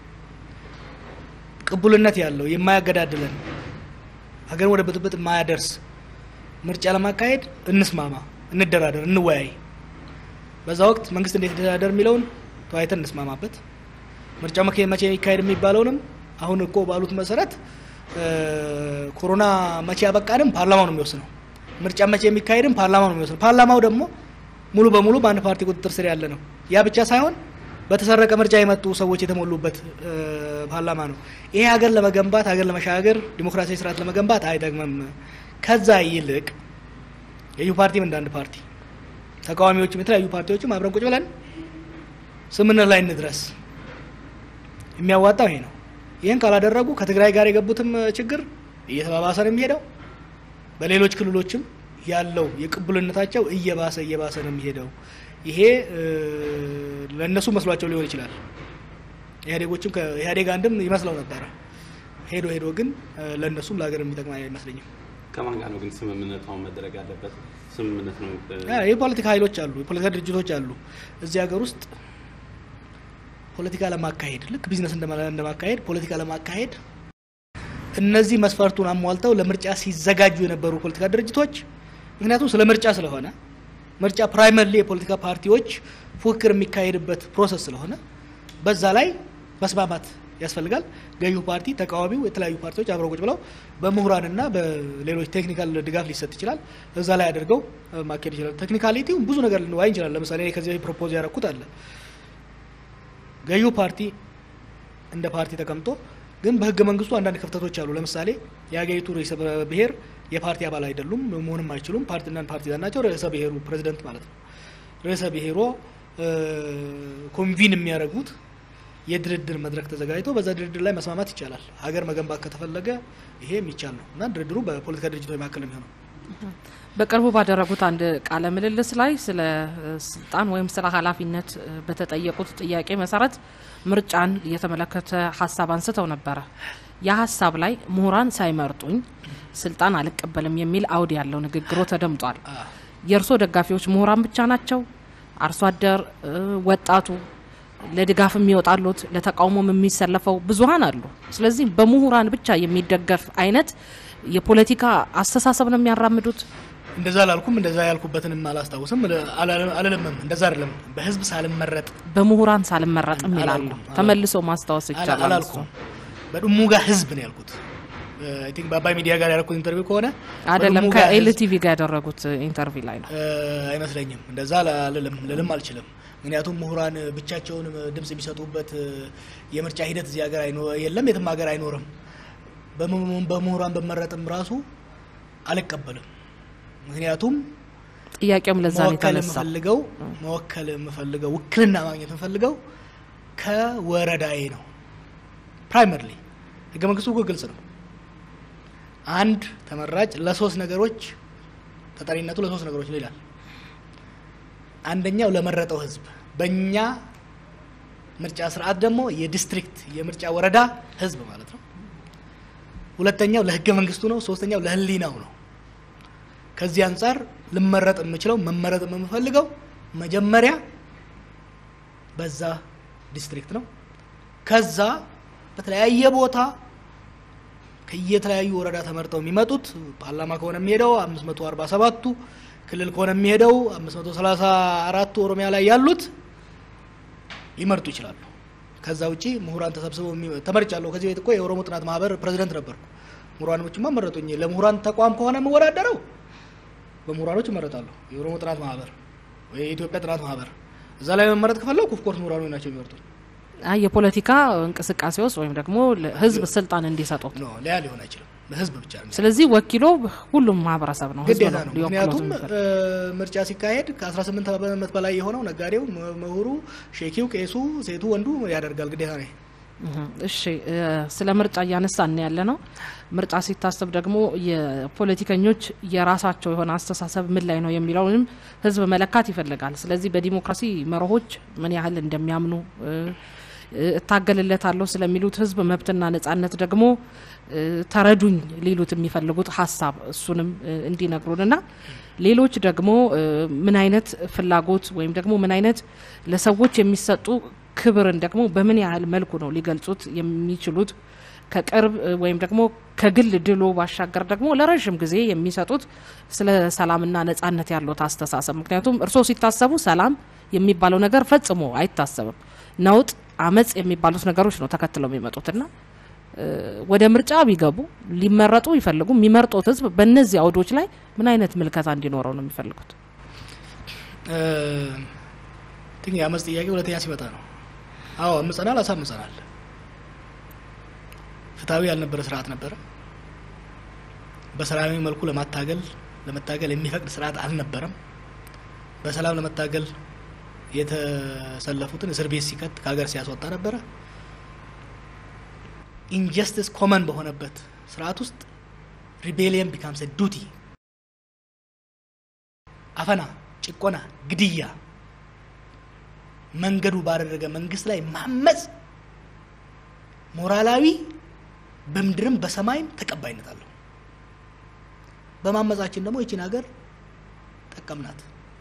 ቅቡልነት ያለው የማያገዳድለን ሀገርን ወደ ብጥብጥ የማያደርስ ምርጫ ለማካሄድ እንስማማ፣ እንደራደር፣ እንወያይ። በዛ ወቅት መንግስት እንዴት ይደራደር የሚለውን ተወያይተን እንስማማበት። ምርጫው መቼ የሚካሄድ የሚባለውንም አሁን እኮ ባሉት መሰረት ኮሮና መቼ ያበቃንም ፓርላማው ነው የሚወስነው። ምርጫ መቼ የሚካሄድም ፓርላማው ነው የሚወስነው። ፓርላማው ደግሞ ሙሉ በሙሉ በአንድ ፓርቲ ቁጥጥር ስር ያለ ነው። ያ ብቻ ሳይሆን በተሰረቀ ምርጫ የመጡ ሰዎች የተሞሉበት ፓርላማ ነው። ይሄ ሀገር ለመገንባት ሀገር ለመሻገር ዲሞክራሲያዊ ስርዓት ለመገንባት አይጠቅምም። ከዛ ይልቅ የዩ ፓርቲም እንደ አንድ ፓርቲ ተቃዋሚዎችም የተለያዩ ፓርቲዎችም አብረን ቁጭ ብለን ስምምነት ላይ እንድረስ የሚያዋጣው ይሄ ነው። ይህን ካላደረጉ ከትግራይ ጋር የገቡትም ችግር እየተባባሰ ነው የሚሄደው። በሌሎች ክልሎችም ያለው የቅቡልነታቸው እየባሰ እየባሰ ነው የሚሄደው። ይሄ ለእነሱ መስሏቸው ሊሆን ይችላል። ኢህአዴጎችም ከኢህአዴግ አንድም ይመስለው ነበረ። ሄዶ ሄዶ ግን ለእነሱም ለሀገር የሚጠቅም አይመስለኝም። ከማን ጋር ነው ግን ስምምነት አሁን መደረግ ያለበት? ስምምነት ነው የፖለቲካ ኃይሎች አሉ፣ የፖለቲካ ድርጅቶች አሉ እዚህ ሀገር ውስጥ ፖለቲካ ለማካሄድ ልክ ቢዝነስ እንደማካሄድ ፖለቲካ ለማካሄድ እነዚህ መስፈርቱን አሟልተው ለምርጫ ሲዘጋጁ የነበሩ ፖለቲካ ድርጅቶች ምክንያቱም ስለ ምርጫ ስለሆነ ምርጫ ፕራይመርሊ የፖለቲካ ፓርቲዎች ፉክክር የሚካሄድበት ፕሮሰስ ስለሆነ በዛ ላይ መስማማት ያስፈልጋል። ገዢው ፓርቲ፣ ተቃዋሚው፣ የተለያዩ ፓርቲዎች አብረው ቁጭ ብለው በምሁራንና በሌሎች ቴክኒካል ድጋፍ ሊሰጥ ይችላል። እዛ ላይ አድርገው ማካሄድ ይችላል። ቴክኒካሊቲው ብዙ ነገር ልንዋይ እንችላል። ለምሳሌ እኔ ከዚህ በፊት ፕሮፖዝ ያደረኩት አለ ገዢው ፓርቲ እንደ ፓርቲ ተቀምጦ ግን በህገ መንግስቱ አንዳንድ ክፍተቶች አሉ። ለምሳሌ የሀገሪቱ ርዕሰ ብሔር የፓርቲ አባል አይደሉም፣ መሆንም አይችሉም። ፓርቲና ፓርቲዛን ናቸው። ርዕሰ ብሔሩ ፕሬዚደንት ማለት ነው። ርዕሰ ብሔሮ ኮንቪን የሚያደርጉት የድርድር መድረክ ተዘጋጅቶ በዛ ድርድር ላይ መስማማት ይቻላል። ሀገር መገንባት ከተፈለገ ይሄ የሚቻል ነው እና ድርድሩ በፖለቲካ ድርጅቶች መካከል የሚሆነው በቅርቡ ባደረጉት አንድ ቃለ ምልልስ ላይ ስለ ስልጣን ወይም ስለ ኃላፊነት በተጠየቁት ጥያቄ መሰረት ምርጫን የተመለከተ ሀሳብ አንስተው ነበረ። ያ ሀሳብ ላይ ምሁራን ሳይመርጡኝ ስልጣን አልቀበልም የሚል አውድ ያለው ንግግሮ ተደምጧል። የእርስዎ ደጋፊዎች ምሁራን ብቻ ናቸው? አርሶ አደር፣ ወጣቱ ለድጋፍ የሚወጣሉት ለተቃውሞም የሚሰለፈው ብዙሀን አሉ። ስለዚህ በምሁራን ብቻ የሚደገፍ አይነት የፖለቲካ አስተሳሰብ ነው የሚያራምዱት። እንደዛ አላልኩም። እንደዛ ያልኩበትንም አላስታውስም አልልምም። እንደዛ አይደለም። በህዝብ ሳልመረጥ በምሁራን ሳልመረጥም ይላሉ። አላልኩም። ተመልሶ ማስታወስ ይቻላል። አላልኩም። በድሙጋ ህዝብ ነው ያልኩት። አይ ቲንክ በአባይ ሚዲያ ጋር ያደረኩት ኢንተርቪው ከሆነ አይደለም በድሙጋ ህዝብ ከኤልቲቪ ጋር ያደረጉት ኢንተርቪው ላይ ነው። አይመስለኝም። እንደዛ አልልም ልልም አልችልም። ምክንያቱም ምሁራን ብቻቸውን ድምጽ የሚሰጡበት የምርጫ ሂደት እዚህ ሀገር አይኖ- የለም፣ የትም ሀገር አይኖርም። በምሁራን በምሁራን በመረጥም ራሱ አልቀበልም። ምክንያቱም ጥያቄውም ለዛ ነው መወከል የተነሳው። የምፈልገው መወከል የምፈልገው ውክልና ማግኘት የምፈልገው ከወረዳዬ ነው። ፕራይመርሊ ህገ መንግስቱ እኮ ግልጽ ነው። አንድ ተመራጭ ለሶስት ነገሮች ተጠሪነቱ ለሶስት ነገሮች ነው ይላል። አንደኛው ለመረጠው ህዝብ፣ በእኛ ምርጫ ስርዓት ደግሞ የዲስትሪክት የምርጫ ወረዳ ህዝብ ማለት ነው። ሁለተኛው ለህገ መንግስቱ ነው። ሶስተኛው ለህሊናው ነው። ከዚህ አንጻር ልመረጥ የምችለው መመረጥ የምፈልገው መጀመሪያ በዛ ዲስትሪክት ነው። ከዛ በተለያየ ቦታ ከየተለያዩ ወረዳ ተመርጠው የሚመጡት ፓርላማ ከሆነ የሚሄደው 547ቱ ክልል ከሆነ የሚሄደው 534ቱ ኦሮሚያ ላይ ያሉት ሊመርጡ ይችላሉ። ከዛ ውጪ ምሁራን ተሰብስበው የሚ- ተመርጫለሁ። ከዚህ ቤት እኮ የኦሮሞ ጥናት ማህበር ፕሬዚደንት ነበርኩ። ምሁራኖችማ መረጡኝ። ለምሁራን ተቋም ከሆነ የምወዳደረው በምሁራኖች እመረጣለሁ። የኦሮሞ ጥናት ማህበር ወይ የኢትዮጵያ ጥናት ማህበር እዛ ላይ መመረጥ ከፈለኩ ኦፍኮርስ ምሁራኖች ናቸው የሚመርጡኝ። አይ የፖለቲካ እንቅስቃሴ ውስጥ ወይም ደግሞ ህዝብ ስልጣን እንዲሰጡት ኖ ሊያ ሊሆን አይችልም። ህዝብ ብቻ ነው ስለዚህ ወኪሎ ሁሉም ማህበረሰብ ነው፣ ህዝብ ግዴታ ነው ነው። ሊወክለው ምክንያቱም የሚፈልግ። እ፣ ምርጫ ሲካሄድ ከ18 ዓመት በላይ የሆነው ነጋዴው፣ ም- ምሁሩ፣ ሼኪው፣ ቄሱ፣ ሴቱ፣ ወንዱ ያደርጋል። ግዴታ ነው። እህ፣ እሺ እ፣ ስለ ምርጫ እያነሳን ያለ ነው። ምርጫ ሲታሰብ ደግሞ የፖለቲከኞች የራሳቸው የሆነ አስተሳሰብ ምን ላይ ነው የሚለውንም ህዝብ መለካት ይፈልጋል። ስለዚህ በዲሞክራሲ መርሆች ምን ያህል እንደሚያምኑ እ፣ እ፣ እታገልለታለሁ ስለሚሉት ህዝብ መብትና ነጻነት ደግሞ እ፣ ተረዱኝ ሊሉት የሚፈልጉት ሀሳብ እሱንም እ፣ እንዲነግሩንና ሌሎች ደግሞ እ፣ ምን አይነት ፍላጎት ወይም ደግሞ ምን አይነት ለሰዎች የሚሰጡ ክብርን ደግሞ በምን ያህል መልኩ ነው ሊገልጹት የሚችሉት ከቅርብ እ፣ ወይም ደግሞ ከግል ድሎ ባሻገር ደግሞ ለረዥም ጊዜ የሚሰጡት ስለ ሰላምና ነጻነት ያለት አስተሳሰብ። ምክንያቱም እርስዎ ሲታሰቡ ሰላም የሚባለው ነገር ፈጽሞ አይታሰብም። ነውጥ፣ አመጽ የሚባሉት ነገሮች ነው ተከትለው የሚመጡትና እ፣ ወደ ምርጫ ቢገቡ ሊመረጡ ይፈልጉ የሚመርጡት ህዝብ በእነዚህ አውዶች ላይ ምን አይነት ምልከታ እንዲኖረው ነው የሚፈልጉት? ግን የአመፅ ጥያቄ ሁለተኛ ሲመጣ ነው። አዎ አምፀናል፣ አሳምፀናል። ፍትሐዊ ያልነበረ ስርዓት ነበረ። በሰላማዊ መልኩ ለማታገል ለመታገል የሚፈቅድ ስርዓት አልነበረም። በሰላም ለመታገል የተሰለፉትን እስር ቤት ሲከት ከሀገር ሲያስወጣ ነበረ። ኢንጀስቲስ ኮመን በሆነበት ስርዓት ውስጥ ሪቤሊየን ቢካምስ ዱቲ አፈና፣ ጭቆና፣ ግድያ መንገዱ ባደረገ መንግስት ላይ ማመፅ ሞራላዊ በምድርም በሰማይም ተቀባይነት አለው። በማመፃችን ደግሞ ይችን ሀገር ጠቀምናት።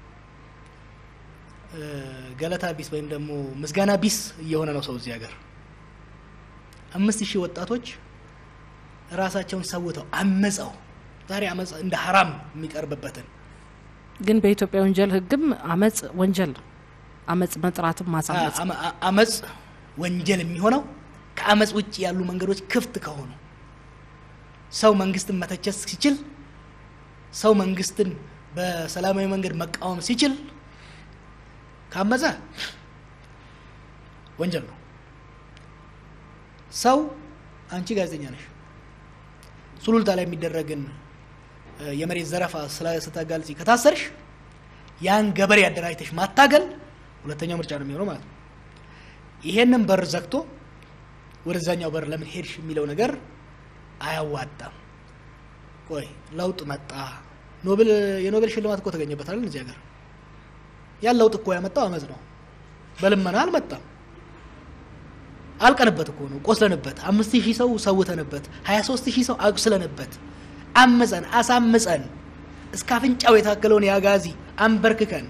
እ፣ ገለታ ቢስ ወይም ደግሞ ምስጋና ቢስ እየሆነ ነው ሰው እዚህ ሀገር። አምስት ሺህ ወጣቶች ራሳቸውን ሰውተው አመፀው ዛሬ አመፅ እንደ ሀራም የሚቀርብበትን ግን በኢትዮጵያ ወንጀል ህግም አመጽ ወንጀል ነው። አመጽ መጥራትም ማሳመጽ አመ- አ- አመፅ ወንጀል የሚሆነው ከአመፅ ውጭ ያሉ መንገዶች ክፍት ከሆኑ ሰው መንግስትን መተቸት ሲችል ሰው መንግስትን በሰላማዊ መንገድ መቃወም ሲችል ካመፀ ወንጀል ነው። ሰው አንቺ ጋዜጠኛ ነሽ፣ ሱሉልታ ላይ የሚደረግን እ፣ የመሬት ዘረፋ ስለ- ስታጋልጪ ከታሰርሽ ያን ገበሬ አደራጅተሽ ማታገል ሁለተኛው ምርጫ ነው የሚሆነው ማለት ነው። ይሄንን በር ዘግቶ ወደዛኛው በር ለምን ሄድሽ የሚለው ነገር አያዋጣም። ቆይ ለውጥ መጣ፣ ኖቤል የኖቤል ሽልማት እኮ ተገኘበታል እዚህ ሀገር። ያን ለውጥ እኮ ያመጣው አመፅ ነው። በልመና አልመጣም። አልቀንበት እኮ ነው፣ ቆስለንበት፣ አምስት ሺህ ሰው ሰውተንበት፣ ሀያ ሶስት ሺህ ሰው አቁስለንበት፣ አምፀን አሳምፀን እስከ አፍንጫው የታከለውን የአጋዚ አንበርክከን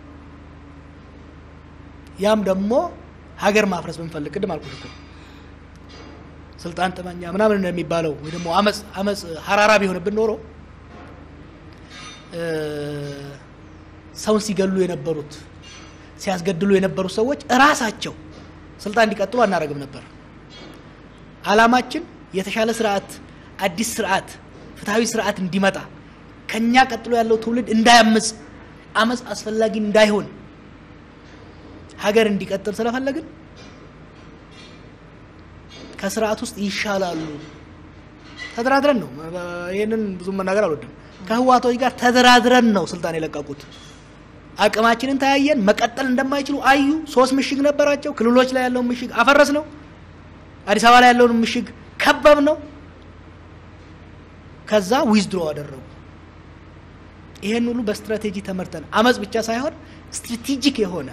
ያም ደግሞ ሀገር ማፍረስ ብንፈልግ ቅድም አልኩት እኮ ስልጣን ጥመኛ ምናምን እንደሚባለው ወይ ደግሞ አመፅ አመፅ ሀራራ ቢሆንብን ኖሮ እ፣ ሰውን ሲገሉ የነበሩት ሲያስገድሉ የነበሩት ሰዎች እራሳቸው ስልጣን እንዲቀጥሉ አናደርግም ነበር። አላማችን የተሻለ ስርዓት፣ አዲስ ስርዓት፣ ፍትሐዊ ስርዓት እንዲመጣ ከኛ ቀጥሎ ያለው ትውልድ እንዳያምፅ፣ አመፅ አስፈላጊ እንዳይሆን ሀገር እንዲቀጥል ስለፈለግን ከስርዓት ውስጥ ይሻላሉ ተደራድረን ነው። ይህንን ብዙ መናገር አልወድም። ከህዋቶች ጋር ተደራድረን ነው ስልጣን የለቀቁት። አቅማችንን ተያየን። መቀጠል እንደማይችሉ አዩ። ሶስት ምሽግ ነበራቸው። ክልሎች ላይ ያለውን ምሽግ አፈረስ ነው። አዲስ አበባ ላይ ያለውን ምሽግ ከበብ ነው። ከዛ ዊዝድሮ አደረጉ። ይሄን ሁሉ በስትራቴጂ ተመርተን አመፅ ብቻ ሳይሆን ስትራቴጂክ የሆነ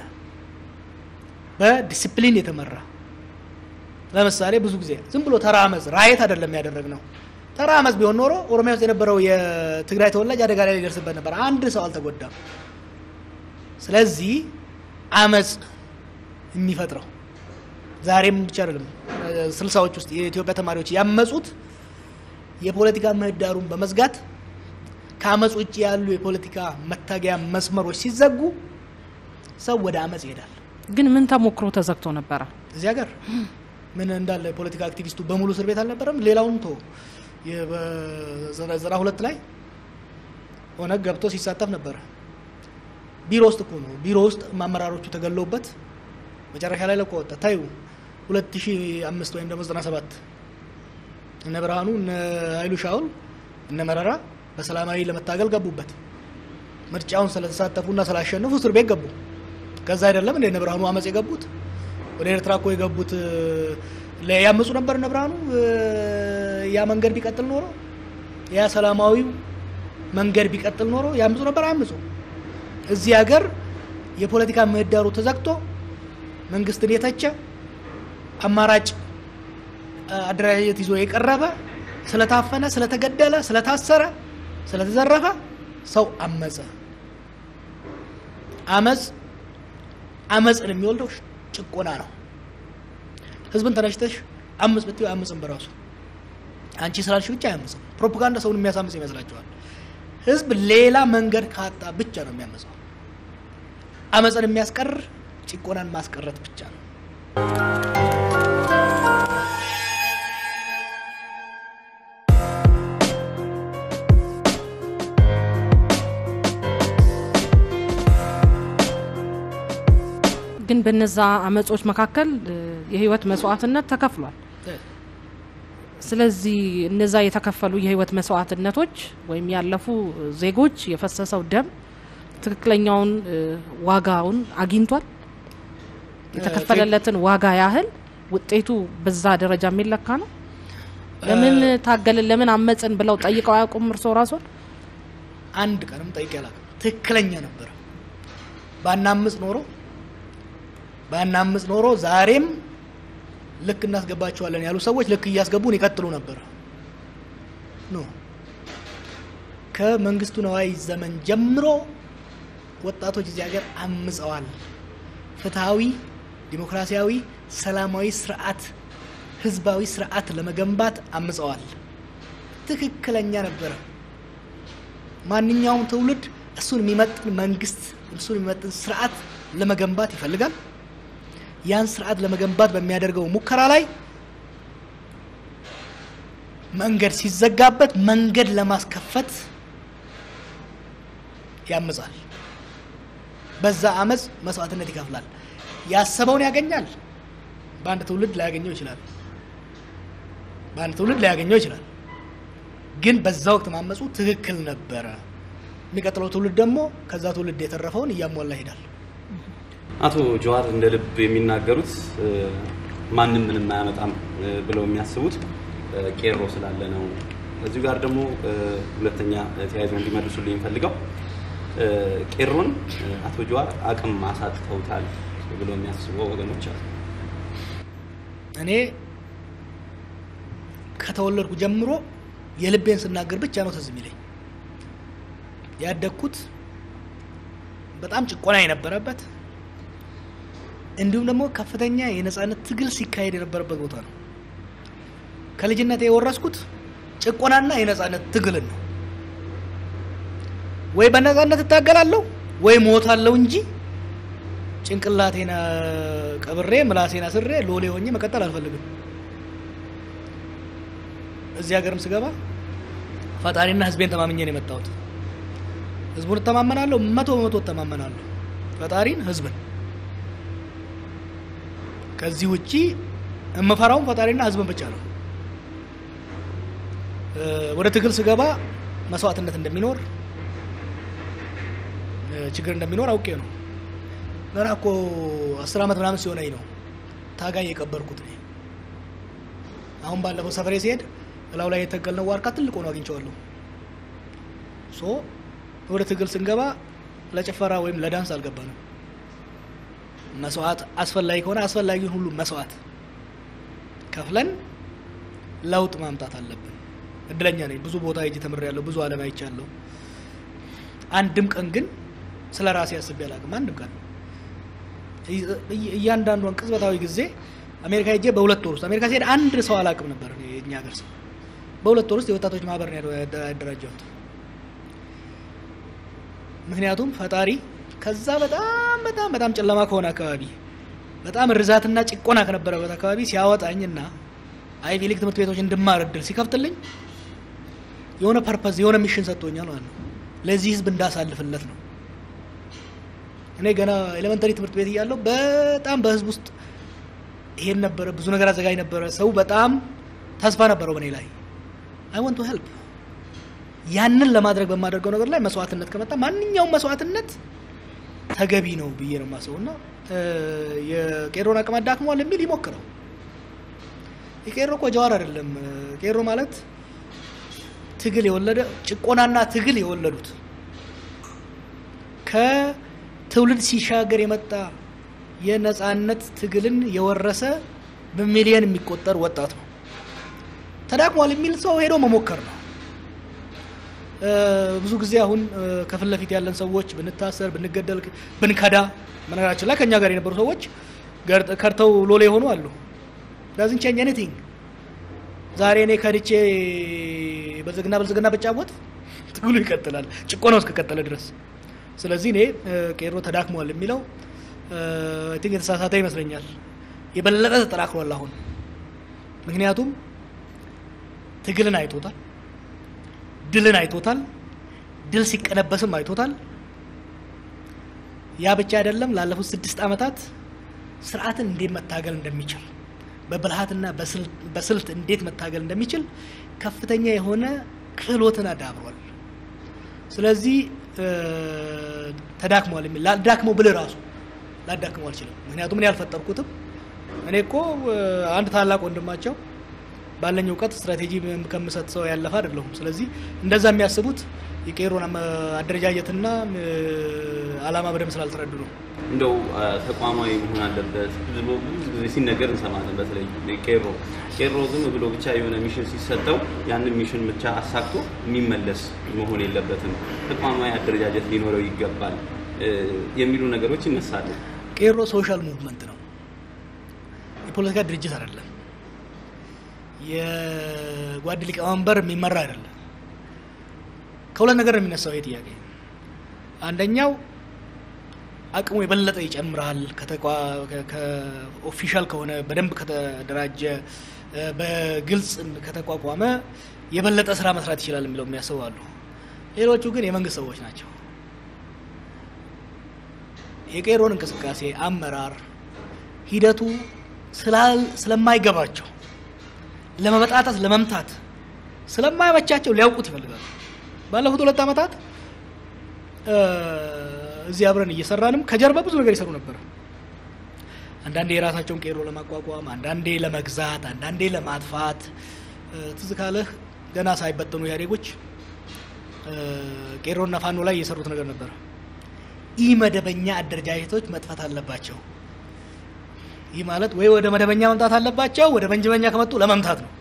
በዲስፕሊን የተመራ ለምሳሌ ብዙ ጊዜ ዝም ብሎ ተራ አመፅ ራየት አይደለም ያደረግነው። ተራ አመፅ ቢሆን ኖሮ ኦሮሚያ ውስጥ የነበረው የትግራይ ተወላጅ አደጋ ላይ ሊደርስበት ነበር። አንድ ሰው አልተጎዳም። ስለዚህ አመፅ የሚፈጥረው ዛሬም ብቻ አይደለም። ስልሳዎች ውስጥ የኢትዮጵያ ተማሪዎች ያመፁት የፖለቲካ ምህዳሩን በመዝጋት ከአመፅ ውጭ ያሉ የፖለቲካ መታገያ መስመሮች ሲዘጉ ሰው ወደ አመፅ ይሄዳል። ግን ምን ተሞክሮ ተዘግቶ ነበረ? እዚህ ሀገር ምን እንዳለ የፖለቲካ አክቲቪስቱ በሙሉ እስር ቤት አልነበረም። ሌላውን ቶ በዘጠና ሁለት ላይ ኦነግ ገብቶ ሲሳተፍ ነበረ። ቢሮ ውስጥ እኮ ነው። ቢሮ ውስጥ አመራሮቹ ተገለውበት መጨረሻ ላይ ለቆ ወጣ። ታዩ 2005 ወይም ደግሞ 97 እነ ብርሃኑ እነ ኃይሉ ሻውል እነ መረራ በሰላማዊ ለመታገል ገቡበት። ምርጫውን ስለተሳተፉና ስላሸነፉ እስር ቤት ገቡ። ከዛ አይደለም እንደ እነ ብርሃኑ አመፅ የገቡት ወደ ኤርትራ እኮ የገቡት ያመፁ ነበር። እነ ብርሃኑ ያ መንገድ ቢቀጥል ኖሮ ያ ሰላማዊው መንገድ ቢቀጥል ኖሮ ያምፁ ነበር። አያምፁ። እዚህ ሀገር የፖለቲካ ምህዳሩ ተዘግቶ መንግስትን የተቸ አማራጭ አደረጃጀት ይዞ የቀረበ ስለታፈነ፣ ስለተገደለ፣ ስለታሰረ፣ ስለተዘረፈ ሰው አመፀ። አመፅ አመፅን የሚወልደው ጭቆና ነው። ህዝብን ተነሽተሽ አምፅ ብትይው አያምፅም በራሱ አንቺ ስላልሽ ብቻ አያምፅም። ፕሮፓጋንዳ ሰውን የሚያሳምፅ ይመስላችኋል? ህዝብ ሌላ መንገድ ካጣ ብቻ ነው የሚያመፀው። አመፅን የሚያስቀር ጭቆናን ማስቀረት ብቻ ነው። ግን በነዛ አመጾች መካከል የህይወት መስዋዕትነት ተከፍሏል። ስለዚህ እነዛ የተከፈሉ የህይወት መስዋዕትነቶች ወይም ያለፉ ዜጎች የፈሰሰው ደም ትክክለኛውን ዋጋውን አግኝቷል። የተከፈለለትን ዋጋ ያህል ውጤቱ በዛ ደረጃ የሚለካ ነው። ለምን ታገልን፣ ለምን አመፅን ብለው ጠይቀው አያውቁም? እርስዎ ራስዎን አንድ ቀንም ጠይቄ አላውቅም። ትክክለኛ ነበረ። ባናምፅ ኖሮ ባናምፅ ኖሮ ዛሬም ልክ እናስገባቸዋለን ያሉ ሰዎች ልክ እያስገቡን ይቀጥሉ ነበር። ኖ ከመንግስቱ ነዋይ ዘመን ጀምሮ ወጣቶች እዚህ ሀገር አምፀዋል። ፍትሐዊ፣ ዲሞክራሲያዊ፣ ሰላማዊ ስርዓት፣ ህዝባዊ ስርዓት ለመገንባት አምፀዋል። ትክክለኛ ነበረ። ማንኛውም ትውልድ እሱን የሚመጥን መንግስት፣ እሱን የሚመጥን ስርዓት ለመገንባት ይፈልጋል። ያን ስርዓት ለመገንባት በሚያደርገው ሙከራ ላይ መንገድ ሲዘጋበት መንገድ ለማስከፈት ያምጻል። በዛ አመፅ መስዋዕትነት ይከፍላል። ያሰበውን ያገኛል። በአንድ ትውልድ ላያገኘው ይችላል። በአንድ ትውልድ ላያገኘው ይችላል። ግን በዛ ወቅት ማመፁ ትክክል ነበረ። የሚቀጥለው ትውልድ ደግሞ ከዛ ትውልድ የተረፈውን እያሟላ ይሄዳል። አቶ ጀዋር እንደ ልብ የሚናገሩት ማንም ምንም አያመጣም ብለው የሚያስቡት ቄሮ ስላለ ነው። እዚሁ ጋር ደግሞ ሁለተኛ ተያይዞ እንዲመልሱልኝ የሚፈልገው ቄሮን አቶ ጀዋር አቅም አሳጥተውታል ብለው የሚያስቡ ወገኖች አሉ። እኔ ከተወለድኩ ጀምሮ የልቤን ስናገር ብቻ ነው ትዝ የሚለኝ። ያደግኩት በጣም ጭቆና የነበረበት እንዲሁም ደግሞ ከፍተኛ የነጻነት ትግል ሲካሄድ የነበረበት ቦታ ነው። ከልጅነት የወረስኩት ጭቆናና የነጻነት ትግልን ነው። ወይ በነጻነት እታገላለሁ ወይ ሞታለሁ እንጂ ጭንቅላቴን ቀብሬ ምላሴን አስሬ ሎሌ ሆኜ መቀጠል አልፈልግም። እዚህ ሀገርም ስገባ ፈጣሪና ሕዝቤን ተማምኜ ነው የመጣሁት። ሕዝቡን እተማመናለሁ፣ መቶ በመቶ እተማመናለሁ። ፈጣሪን፣ ሕዝብን ከዚህ ውጪ የምፈራውም ፈጣሪና ሕዝብን ብቻ ነው። ወደ ትግል ስገባ መስዋዕትነት እንደሚኖር ችግር እንደሚኖር አውቄ ነው። ገና እኮ አስር ዓመት ምናምን ሲሆነኝ ነው ታጋይ የቀበርኩት እኔ። አሁን ባለፈው ሰፈሬ ሲሄድ እላው ላይ የተከልነው ዋርካ ትልቅ ሆኖ አግኝቼዋለሁ። ሶ ወደ ትግል ስንገባ ለጭፈራ ወይም ለዳንስ አልገባንም። መስዋዕት አስፈላጊ ከሆነ አስፈላጊውን ሁሉ መስዋዕት ከፍለን ለውጥ ማምጣት አለብን። እድለኛ ነኝ። ብዙ ቦታ ሄጄ ተምሬያለሁ። ብዙ ዓለም አይቻለሁ። አንድም ቀን ግን ስለ ራሴ አስቤ አላውቅም። አንድም ቀን እያንዳንዷን ቅጽበታዊ ጊዜ አሜሪካ ሄጄ በሁለት ወር ውስጥ አሜሪካ ሲሄድ አንድ ሰው አላውቅም ነበር። የእኛ ሀገር ሰው በሁለት ወር ውስጥ የወጣቶች ማህበር ነው ያደራጀሁት። ምክንያቱም ፈጣሪ ከዛ በጣም በጣም በጣም ጨለማ ከሆነ አካባቢ በጣም እርዛትና ጭቆና ከነበረበት አካባቢ ሲያወጣኝና አይቪ ሊግ ትምህርት ቤቶች እንድማር እድል ሲከፍትልኝ የሆነ ፐርፐዝ የሆነ ሚሽን ሰጥቶኛል ማለት ነው። ለዚህ ህዝብ እንዳሳልፍለት ነው። እኔ ገና ኤሌመንተሪ ትምህርት ቤት እያለሁ በጣም በህዝብ ውስጥ ይሄን ነበረ፣ ብዙ ነገር አዘጋጅ ነበረ። ሰው በጣም ተስፋ ነበረው በእኔ ላይ አይ ወንት ቱ ሄልፕ። ያንን ለማድረግ በማደርገው ነገር ላይ መስዋዕትነት ከመጣ ማንኛውም መስዋዕትነት ተገቢ ነው ብዬ ነው የማስበው እና የቄሮን አቅም አዳክሟል የሚል ይሞክረው። የቄሮ እኮ ጀዋር አይደለም። ቄሮ ማለት ትግል የወለደ ጭቆናና ትግል የወለዱት ከትውልድ ሲሻገር የመጣ የነጻነት ትግልን የወረሰ በሚሊየን የሚቆጠር ወጣት ነው። ተዳክሟል የሚል ሰው ሄዶ መሞከር ነው። ብዙ ጊዜ አሁን ከፊት ለፊት ያለን ሰዎች ብንታሰር፣ ብንገደል፣ ብንከዳ በነገራችን ላይ ከእኛ ጋር የነበሩ ሰዎች ከድተው ሎሌ የሆኑ አሉ። ዳዝን ቼንጅ ኤኒቲንግ። ዛሬ እኔ ከድቼ ብልጽግና ብልጽግና ብጫወት ትግሉ ይቀጥላል፣ ጭቆናው እስከቀጠለ ድረስ። ስለዚህ እኔ ቄሮ ተዳክሟል የሚለው ቲንክ የተሳሳተ ይመስለኛል። የበለጠ ተጠናክሯል አሁን። ምክንያቱም ትግልን አይቶታል፣ ድልን አይቶታል፣ ድል ሲቀለበስም አይቶታል። ያ ብቻ አይደለም። ላለፉት ስድስት ዓመታት ስርዓትን እንዴት መታገል እንደሚችል በብልሃትና በስልት እንዴት መታገል እንደሚችል ከፍተኛ የሆነ ክህሎትን አዳብሯል። ስለዚህ ተዳክሟል የሚል ላዳክመው ብል ራሱ ላዳክመው አልችልም። ምክንያቱም እኔ አልፈጠርኩትም። እኔ እኮ አንድ ታላቅ ወንድማቸው ባለኝ እውቀት ስትራቴጂ ከምሰጥ ሰው ያለፈ አይደለሁም። ስለዚህ እንደዛ የሚያስቡት የቄሮን አደረጃጀትና ዓላማ በደንብ ስላልተረዱ ነው። እንደው ተቋማዊ መሆን አለበት ብዙ ጊዜ ሲነገር እንሰማለን። በተለይ ቄሮ ቄሮ ዝም ብሎ ብቻ የሆነ ሚሽን ሲሰጠው ያንን ሚሽን ብቻ አሳክቶ የሚመለስ መሆን የለበትም፣ ተቋማዊ አደረጃጀት ሊኖረው ይገባል የሚሉ ነገሮች ይነሳሉ። ቄሮ ሶሻል ሙቭመንት ነው፣ የፖለቲካ ድርጅት አይደለም። የጓድ ሊቀመንበር የሚመራ አይደለም። ከሁለት ነገር ነው የሚነሳው ይሄ ጥያቄ። አንደኛው አቅሙ የበለጠ ይጨምራል ከኦፊሻል ከሆነ በደንብ ከተደራጀ በግልጽ ከተቋቋመ የበለጠ ስራ መስራት ይችላል የሚለው የሚያስቡ አሉ። ሌሎቹ ግን የመንግስት ሰዎች ናቸው። የቄሮን እንቅስቃሴ አመራር ሂደቱ ስለማይገባቸው ለመበጣጠስ ለመምታት ስለማይመቻቸው ሊያውቁት ይፈልጋሉ። ባለፉት ሁለት ዓመታት እዚህ አብረን እየሰራንም ከጀርባ ብዙ ነገር ይሰሩ ነበር። አንዳንዴ የራሳቸውን ቄሮ ለማቋቋም፣ አንዳንዴ ለመግዛት፣ አንዳንዴ ለማጥፋት። ትዝ ካለህ ገና ሳይበጠኑ ኢህአዴጎች ቄሮና ፋኖ ላይ የሰሩት ነገር ነበር። ኢ መደበኛ አደረጃጀቶች መጥፋት አለባቸው። ይህ ማለት ወይ ወደ መደበኛ መምጣት አለባቸው፣ ወደ መንጀበኛ ከመጡ ለመምታት ነው።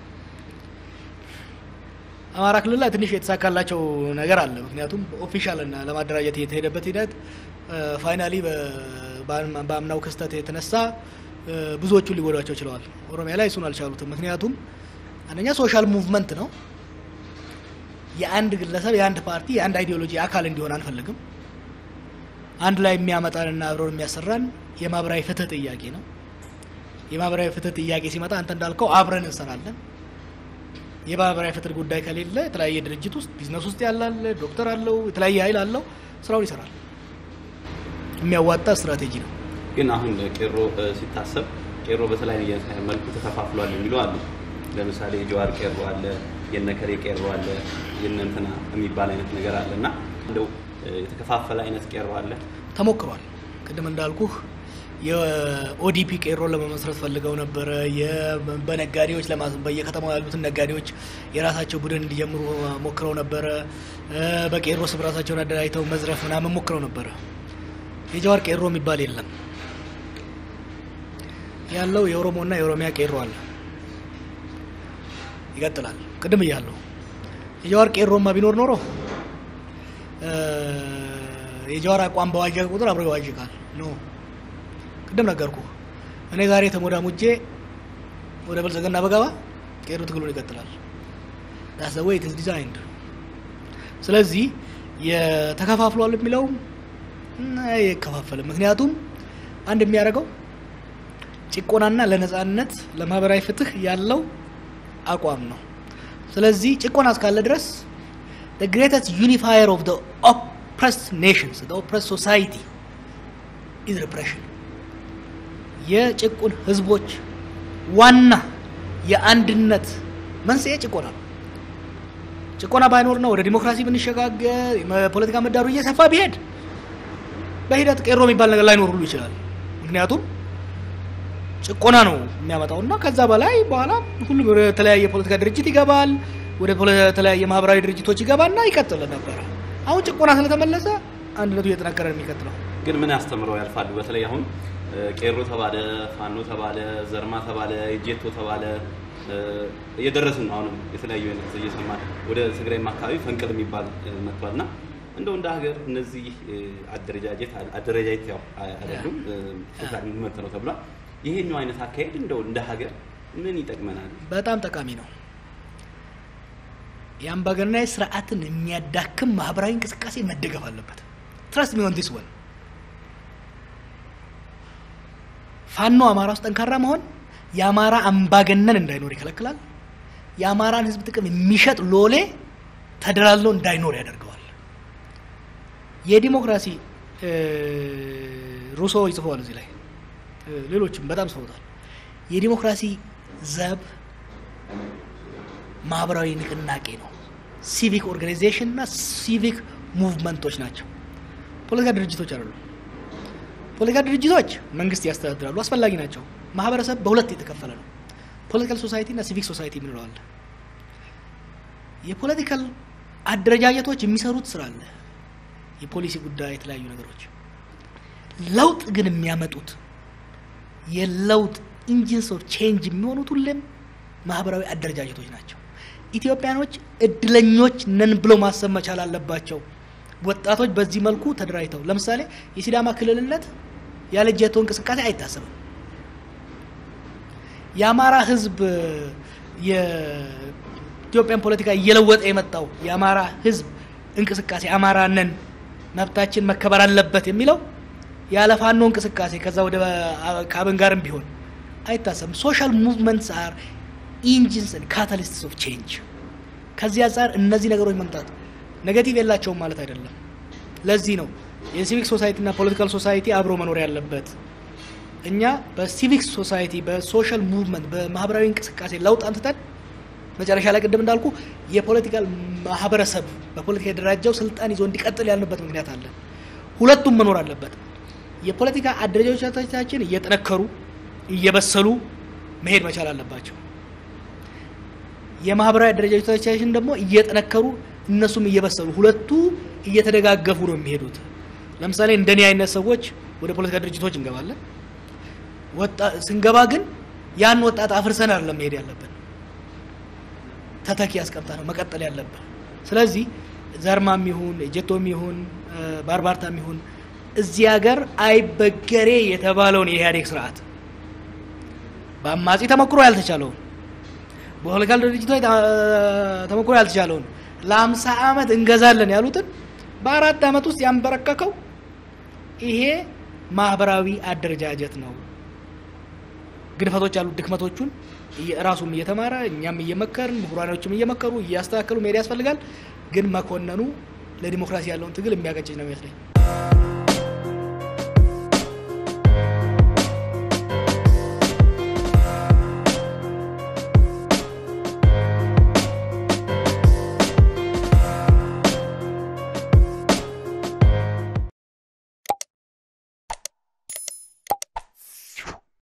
አማራ ክልል ላይ ትንሽ የተሳካላቸው ነገር አለ። ምክንያቱም ኦፊሻል እና ለማደራጀት የተሄደበት ሂደት ፋይናሊ በአምናው ክስተት የተነሳ ብዙዎቹን ሊጎዷቸው ችለዋል። ኦሮሚያ ላይ እሱን አልቻሉትም። ምክንያቱም አንደኛ ሶሻል ሙቭመንት ነው። የአንድ ግለሰብ የአንድ ፓርቲ የአንድ አይዲዮሎጂ አካል እንዲሆን አንፈልግም። አንድ ላይ የሚያመጣንና አብረን የሚያሰራን የማህበራዊ ፍትህ ጥያቄ ነው። የማህበራዊ ፍትህ ጥያቄ ሲመጣ አንተ እንዳልከው አብረን እንሰራለን። የማህበራዊ ፍትህ ጉዳይ ከሌለ የተለያየ ድርጅት ውስጥ ቢዝነስ ውስጥ ያላለ ዶክተር አለው የተለያየ ኃይል አለው ስራውን ይሰራል። የሚያዋጣ ስትራቴጂ ነው። ግን አሁን ቄሮ ሲታሰብ ቄሮ በተለያየ መልኩ ተከፋፍሏል የሚሉ አሉ። ለምሳሌ የጀዋር ቄሮ አለ፣ የነከሬ ቄሮ አለ፣ የነንትና የሚባል አይነት ነገር አለ እና እንደው የተከፋፈለ አይነት ቄሮ አለ ተሞክሯል። ቅድም እንዳልኩህ የኦዲፒ ቄሮን ለመመስረት ፈልገው ነበረ። በነጋዴዎች በየከተማው ያሉትን ነጋዴዎች የራሳቸው ቡድን እንዲጀምሩ ሞክረው ነበረ። በቄሮ ስም ራሳቸውን አደራጅተው መዝረፍ ምናምን ሞክረው ነበረ። የጀዋር ቄሮ የሚባል የለም። ያለው የኦሮሞና የኦሮሚያ ቄሮ አለ። ይቀጥላል። ቅድም እያለሁ የጀዋር ቄሮማ ቢኖር ኖሮ የጀዋር አቋም በዋዠቀ ቁጥር አብሮ ይዋዥቃል። ኖ ቅድም ነገርኩ። እኔ ዛሬ ተሞዳሙጄ ወደ ብልጽግና በገባ ቄሮ ትግሉን ይቀጥላል። ዳስ ዘ ዌይ ኢት ኢዝ ዲዛይንድ። ስለዚህ የተከፋፍሏል የሚለው አይከፋፈልም። ምክንያቱም አንድ የሚያደርገው ጭቆናና ለነጻነት ለማህበራዊ ፍትህ ያለው አቋም ነው። ስለዚህ ጭቆና እስካለ ድረስ the greatest unifier of the oppressed nations the oppressed society is repression የጭቁን ህዝቦች ዋና የአንድነት መንስኤ ጭቆና ነው። ጭቆና ባይኖርና ወደ ዲሞክራሲ ብንሸጋገር የፖለቲካ ምህዳሩ እየሰፋ ቢሄድ በሂደት ቄሮ የሚባል ነገር ላይኖር ሁሉ ይችላል። ምክንያቱም ጭቆና ነው የሚያመጣው እና ከዛ በላይ በኋላ ሁሉም ወደ ተለያየ የፖለቲካ ድርጅት ይገባል፣ ወደ ፖለ- ተለያየ ማህበራዊ ድርጅቶች ይገባና ይቀጥል ነበረ። አሁን ጭቆና ስለተመለሰ አንድነቱ እየጠነከረ ነው የሚቀጥለው። ግን ምን ያስተምረው ያልፋሉ? በተለይ አሁን እ፣ ቄሮ ተባለ፣ ፋኖ ተባለ፣ ዘርማ ተባለ፣ ጄቶ ተባለ እ፣ እየደረስን ነው። አሁንም የተለያዩ አይነት እየሰማን ወደ ትግራይም አካባቢ ፈንቅል የሚባል እ፣ መጥቷል እና እንደው እንደ ሀገር እነዚህ እ፣ አደረጃጀት አደረጃጀት ያው አ- አይደሉም እ፣ ቶታል ሙቭመንት ነው ተብሏል። ይሄኛው አይነት አካሄድ እንደው እንደ ሀገር ምን ይጠቅመናል? በጣም ጠቃሚ ነው። የአምባገነናዊ ስርዓትን የሚያዳክም ማህበራዊ እንቅስቃሴ መደገፍ አለበት። ትረስት ሚ ኦን ዲስ ወን ፋኖ አማራ ውስጥ ጠንካራ መሆን የአማራ አምባገነን እንዳይኖር ይከለክላል። የአማራን ሕዝብ ጥቅም የሚሸጥ ሎሌ ተደላሎ እንዳይኖር ያደርገዋል። የዲሞክራሲ እ፣ ሩሶ ይጽፈዋል እዚህ ላይ እ፣ ሌሎችም በጣም ጽፈውታል። የዲሞክራሲ ዘብ ማህበራዊ ንቅናቄ ነው። ሲቪክ ኦርጋናይዜሽን እና ሲቪክ ሙቭመንቶች ናቸው። ፖለቲካ ድርጅቶች አይደሉም። ፖለቲካ ድርጅቶች መንግስት ያስተዳድራሉ፣ አስፈላጊ ናቸው። ማህበረሰብ በሁለት የተከፈለ ነው። ፖለቲካል ሶሳይቲ እና ሲቪክ ሶሳይቲ የምንለዋል። የፖለቲካል አደረጃጀቶች የሚሰሩት ስራ አለ፣ የፖሊሲ ጉዳይ፣ የተለያዩ ነገሮች። ለውጥ ግን የሚያመጡት የለውጥ ኢንጂንስ ኦፍ ቼንጅ የሚሆኑት ሁሌም ማህበራዊ አደረጃጀቶች ናቸው። ኢትዮጵያኖች እድለኞች ነን ብለው ማሰብ መቻል አለባቸው። ወጣቶች በዚህ መልኩ ተደራጅተው ለምሳሌ የሲዳማ ክልልነት ያለ ጀቶ እንቅስቃሴ አይታሰብም። የአማራ ህዝብ የኢትዮጵያን ፖለቲካ እየለወጠ የመጣው የአማራ ህዝብ እንቅስቃሴ አማራ ነን መብታችን መከበር አለበት የሚለው ያለ ፋኖ እንቅስቃሴ ከዛ ወደ ከአብን ጋርም ቢሆን አይታሰብም። ሶሻል ሙቭመንትስ አር ኢንጂንስ ካታሊስትስ ኦፍ ቼንጅ። ከዚህ አንጻር እነዚህ ነገሮች መምጣት ኔጌቲቭ የላቸውም ማለት አይደለም። ለዚህ ነው የሲቪክ ሶሳይቲ እና ፖለቲካል ሶሳይቲ አብሮ መኖር ያለበት። እኛ በሲቪክ ሶሳይቲ በሶሻል ሙቭመንት በማህበራዊ እንቅስቃሴ ለውጥ አምጥተን መጨረሻ ላይ ቅድም እንዳልኩ የፖለቲካል ማህበረሰብ በፖለቲካ የደራጀው ስልጣን ይዞ እንዲቀጥል ያልንበት ምክንያት አለ። ሁለቱም መኖር አለበት። የፖለቲካ አደረጃጀቶቻችን እየጠነከሩ እየበሰሉ መሄድ መቻል አለባቸው። የማህበራዊ አደረጃጀቶቻችን ደግሞ እየጠነከሩ እነሱም እየበሰሉ ሁለቱ እየተደጋገፉ ነው የሚሄዱት። ለምሳሌ እንደኔ አይነት ሰዎች ወደ ፖለቲካ ድርጅቶች እንገባለን። ወጣ ስንገባ ግን ያን ወጣት አፍርሰን አይደለም መሄድ ያለብን፣ ተተኪ ያስቀምጣ ነው መቀጠል ያለብን። ስለዚህ ዘርማም ይሁን ጀቶም ይሁን ባርባርታም ይሁን እዚህ ሀገር አይበገሬ የተባለውን የኢህአዴግ ስርዓት በአማጺ ተሞክሮ ያልተቻለውን በፖለቲካል ድርጅቶች ተሞክሮ ያልተቻለውን ለአምሳ ዓመት እንገዛለን ያሉትን በአራት ዓመት ውስጥ ያንበረከከው ይሄ ማህበራዊ አደረጃጀት ነው። ግድፈቶች ያሉት ድክመቶቹን ራሱም እየተማረ እኛም እየመከርን ምሁራኖችም እየመከሩ እያስተካከሉ መሄድ ያስፈልጋል። ግን መኮነኑ ለዲሞክራሲ ያለውን ትግል የሚያቀጭጭ ነው ይመስለኝ።